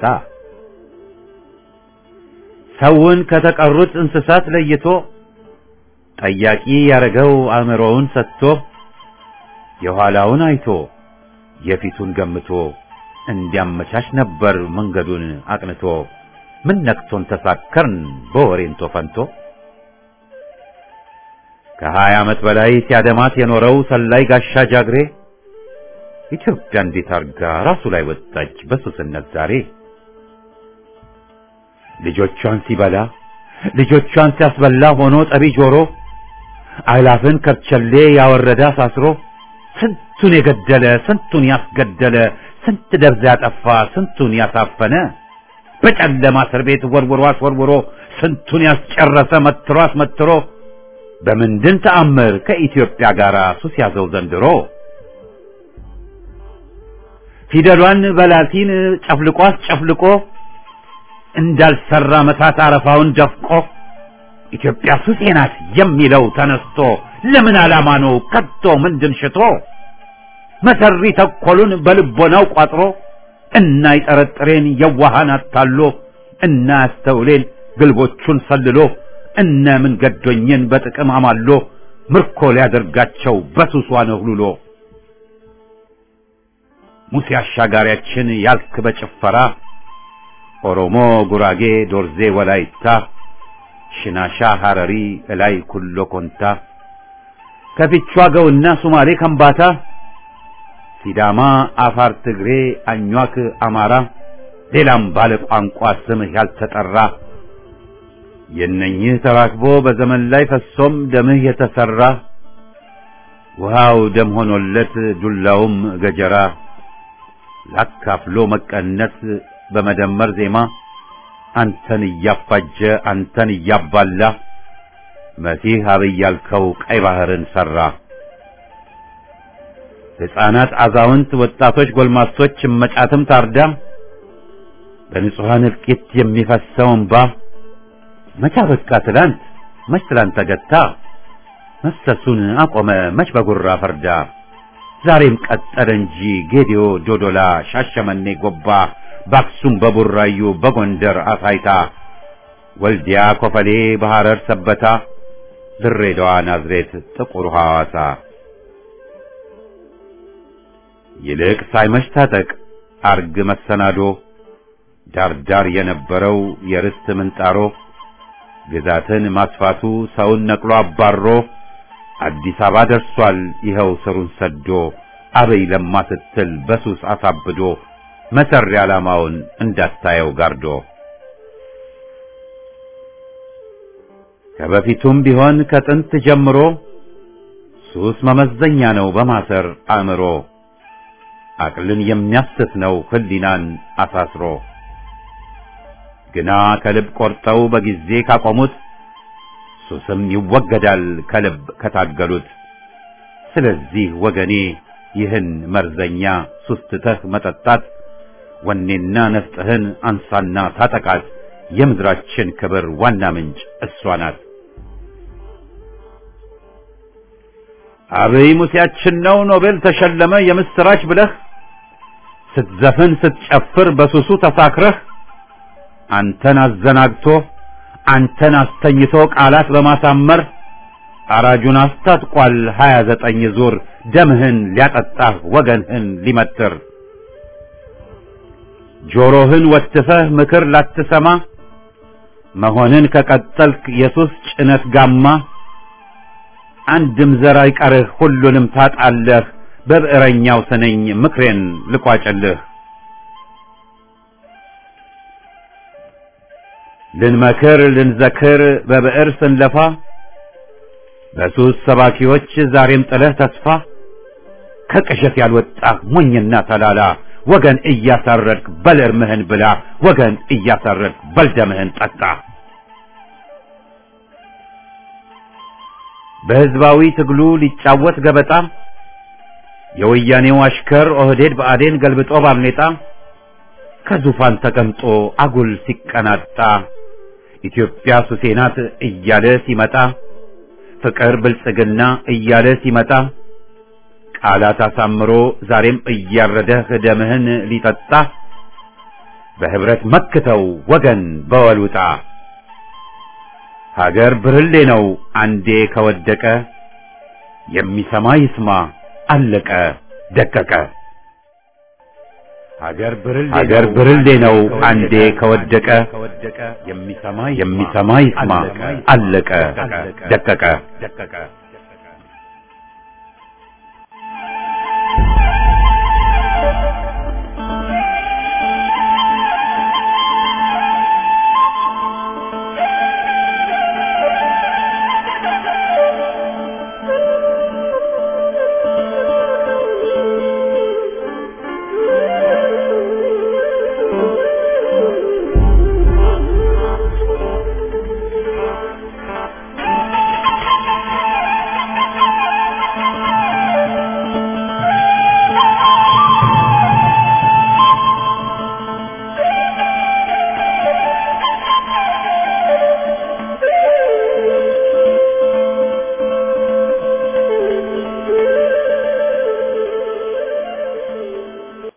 ሰውን ከተቀሩት እንስሳት ለይቶ ጠያቂ ያረገው አእምሮውን ሰጥቶ የኋላውን አይቶ የፊቱን ገምቶ እንዲያመቻች ነበር መንገዱን አቅንቶ። ምን ነክቶን ተሳከርን በወሬንቶ ፈንቶ ከሀያ ዓመት በላይ ሲያደማት የኖረው ሰላይ ጋሻ ጃግሬ ኢትዮጵያ እንዴት አርጋ ራሱ ላይ ወጣች በሱስነት ዛሬ። ልጆቿን ሲበላ ልጆቿን ሲያስበላ ሆኖ ጠቢ ጆሮ አእላፍን ከርቸሌ ያወረደ አሳስሮ ስንቱን የገደለ ስንቱን ያስገደለ ስንት ደብዛ ያጠፋ ስንቱን ያሳፈነ በጨለማ እስር ቤት ወርውሮ አስወርውሮ ስንቱን ያስጨረሰ መትሮ አስመትሮ በምንድን ተአምር ከኢትዮጵያ ጋር ሱስ ያዘው ዘንድሮ? ፊደሏን በላቲን ጨፍልቆ አስጨፍልቆ እንዳልሰራ መታት አረፋውን ደፍቆ ኢትዮጵያ ሱሴ ናት የሚለው ተነስቶ ለምን ዓላማ ነው ከቶ ምንድን ሽቶ መሰሪ ተኮሉን በልቦናው ቋጥሮ እና ይጠረጥሬን የዋሃን አታሎ እና ያስተውሌን ግልቦቹን ሰልሎ እነ ምን ገዶኝን በጥቅም አማሎ ምርኮ ሊያደርጋቸው በሱሷ ነህሉሎ ሙሴ አሻጋሪያችን ያልክ በጭፈራ ኦሮሞ፣ ጉራጌ፣ ዶርዜ፣ ወላይታ፣ ሽናሻ፣ ሐረሪ፣ እላይ ኩሎ ኮንታ ከፊቿ ገውና ሱማሌ ከምባታ ሲዳማ፣ አፋር፣ ትግሬ፣ አኟክ፣ አማራ ሌላም ባለ ቋንቋ ስምህ ያልተጠራ የነኝህ ተራክቦ በዘመን ላይ ፈሶም ደምህ የተሰራ ውሃው ደም ሆኖለት ዱላውም ገጀራ ላካፍሎ መቀነስ በመደመር ዜማ አንተን እያፋጀ አንተን እያባላ መሲህ አብይ ያልከው ቀይ ባህርን ሰራ። ሕፃናት፣ አዛውንት፣ ወጣቶች፣ ጎልማሶች እመጫትም ታርዳ በንጹሐን እልቂት የሚፈሰው እንባ መቻ በቃ ትላንት መች ትላንት ተገታ መፍሰሱን አቆመ መች በጉራ ፈርዳ ዛሬም ቀጠለ እንጂ ጌዲዮ፣ ዶዶላ፣ ሻሸመኔ፣ ጎባ በአክሱም በቡራዩ በጎንደር አሳይታ ወልዲያ፣ ኮፈሌ፣ በሐረር ሰበታ ድሬዳዋ፣ ናዝሬት፣ ጥቁር ሐዋሳ ይልቅ ሳይመሽ ታጠቅ አርግ መሰናዶ ዳርዳር የነበረው የርስት ምንጣሮ ግዛትን ማስፋቱ ሰውን ነቅሎ አባሮ አዲስ አበባ ደርሷል ይኸው ስሩን ሰዶ አበይ ለማ ስትል በሱስ አሳብዶ መሰሪ ዓላማውን እንዳታየው ጋርዶ ከበፊቱም ቢሆን ከጥንት ጀምሮ ሱስ መመዘኛ ነው በማሰር አእምሮ አቅልን የሚያስት ነው ህሊናን አሳስሮ ግና ከልብ ቆርጠው በጊዜ ካቆሙት ሱስም ይወገዳል ከልብ ከታገሉት። ስለዚህ ወገኔ ይህን መርዘኛ ሱስ ትተህ መጠጣት ወኔና ነፍጥህን አንሳና ታጠቃት። የምድራችን ክብር ዋና ምንጭ እሷ ናት። አብይ ሙሴያችን ነው ኖቤል ተሸለመ የምስራች ብለህ ስትዘፍን ስትጨፍር በሱሱ ተሳክረህ አንተን አዘናግቶ አንተን አስተኝቶ ቃላት በማሳመር አራጁን አስታጥቋል ሀያ ዘጠኝ ዙር ደምህን ሊያጠጣህ ወገንህን ሊመትር ጆሮህን ወትፈህ ምክር ላትሰማ መሆንን ከቀጠልክ የሱስ ጭነት ጋማ አንድም ዘር አይቀርህ ሁሉንም ታጣለህ በብዕረኛው ስነኝ ምክሬን ልቋጭልህ ልንመክር ልንዘክር በብዕር ስንለፋ በሱስ ሰባኪዎች ዛሬም ጥለህ ተስፋ ከቅዠት ያልወጣህ ሞኝና ተላላ ወገን እያሳረድክ በል እርምህን ብላ ወገን እያሳረድክ በል ደምህን ጠጣ በሕዝባዊ ትግሉ ሊጫወት ገበጣ የወያኔው አሽከር ኦህዴድ ብአዴን ገልብጦ ባርኔጣ ከዙፋን ተቀምጦ አጉል ሲቀናጣ ኢትዮጵያ ሱሴ ናት እያለ ሲመጣ ፍቅር ብልጽግና እያለ ሲመጣ ቃላት አሳምሮ ዛሬም እያረደህ ደምህን ሊጠጣ በህብረት መክተው ወገን በወሉጣ ሀገር ብርሌ ነው አንዴ ከወደቀ የሚሰማ ይስማ አለቀ ደቀቀ ሀገር ብርሌ ነው አንዴ ከወደቀ የሚሰማ ይስማ አለቀ ደቀቀ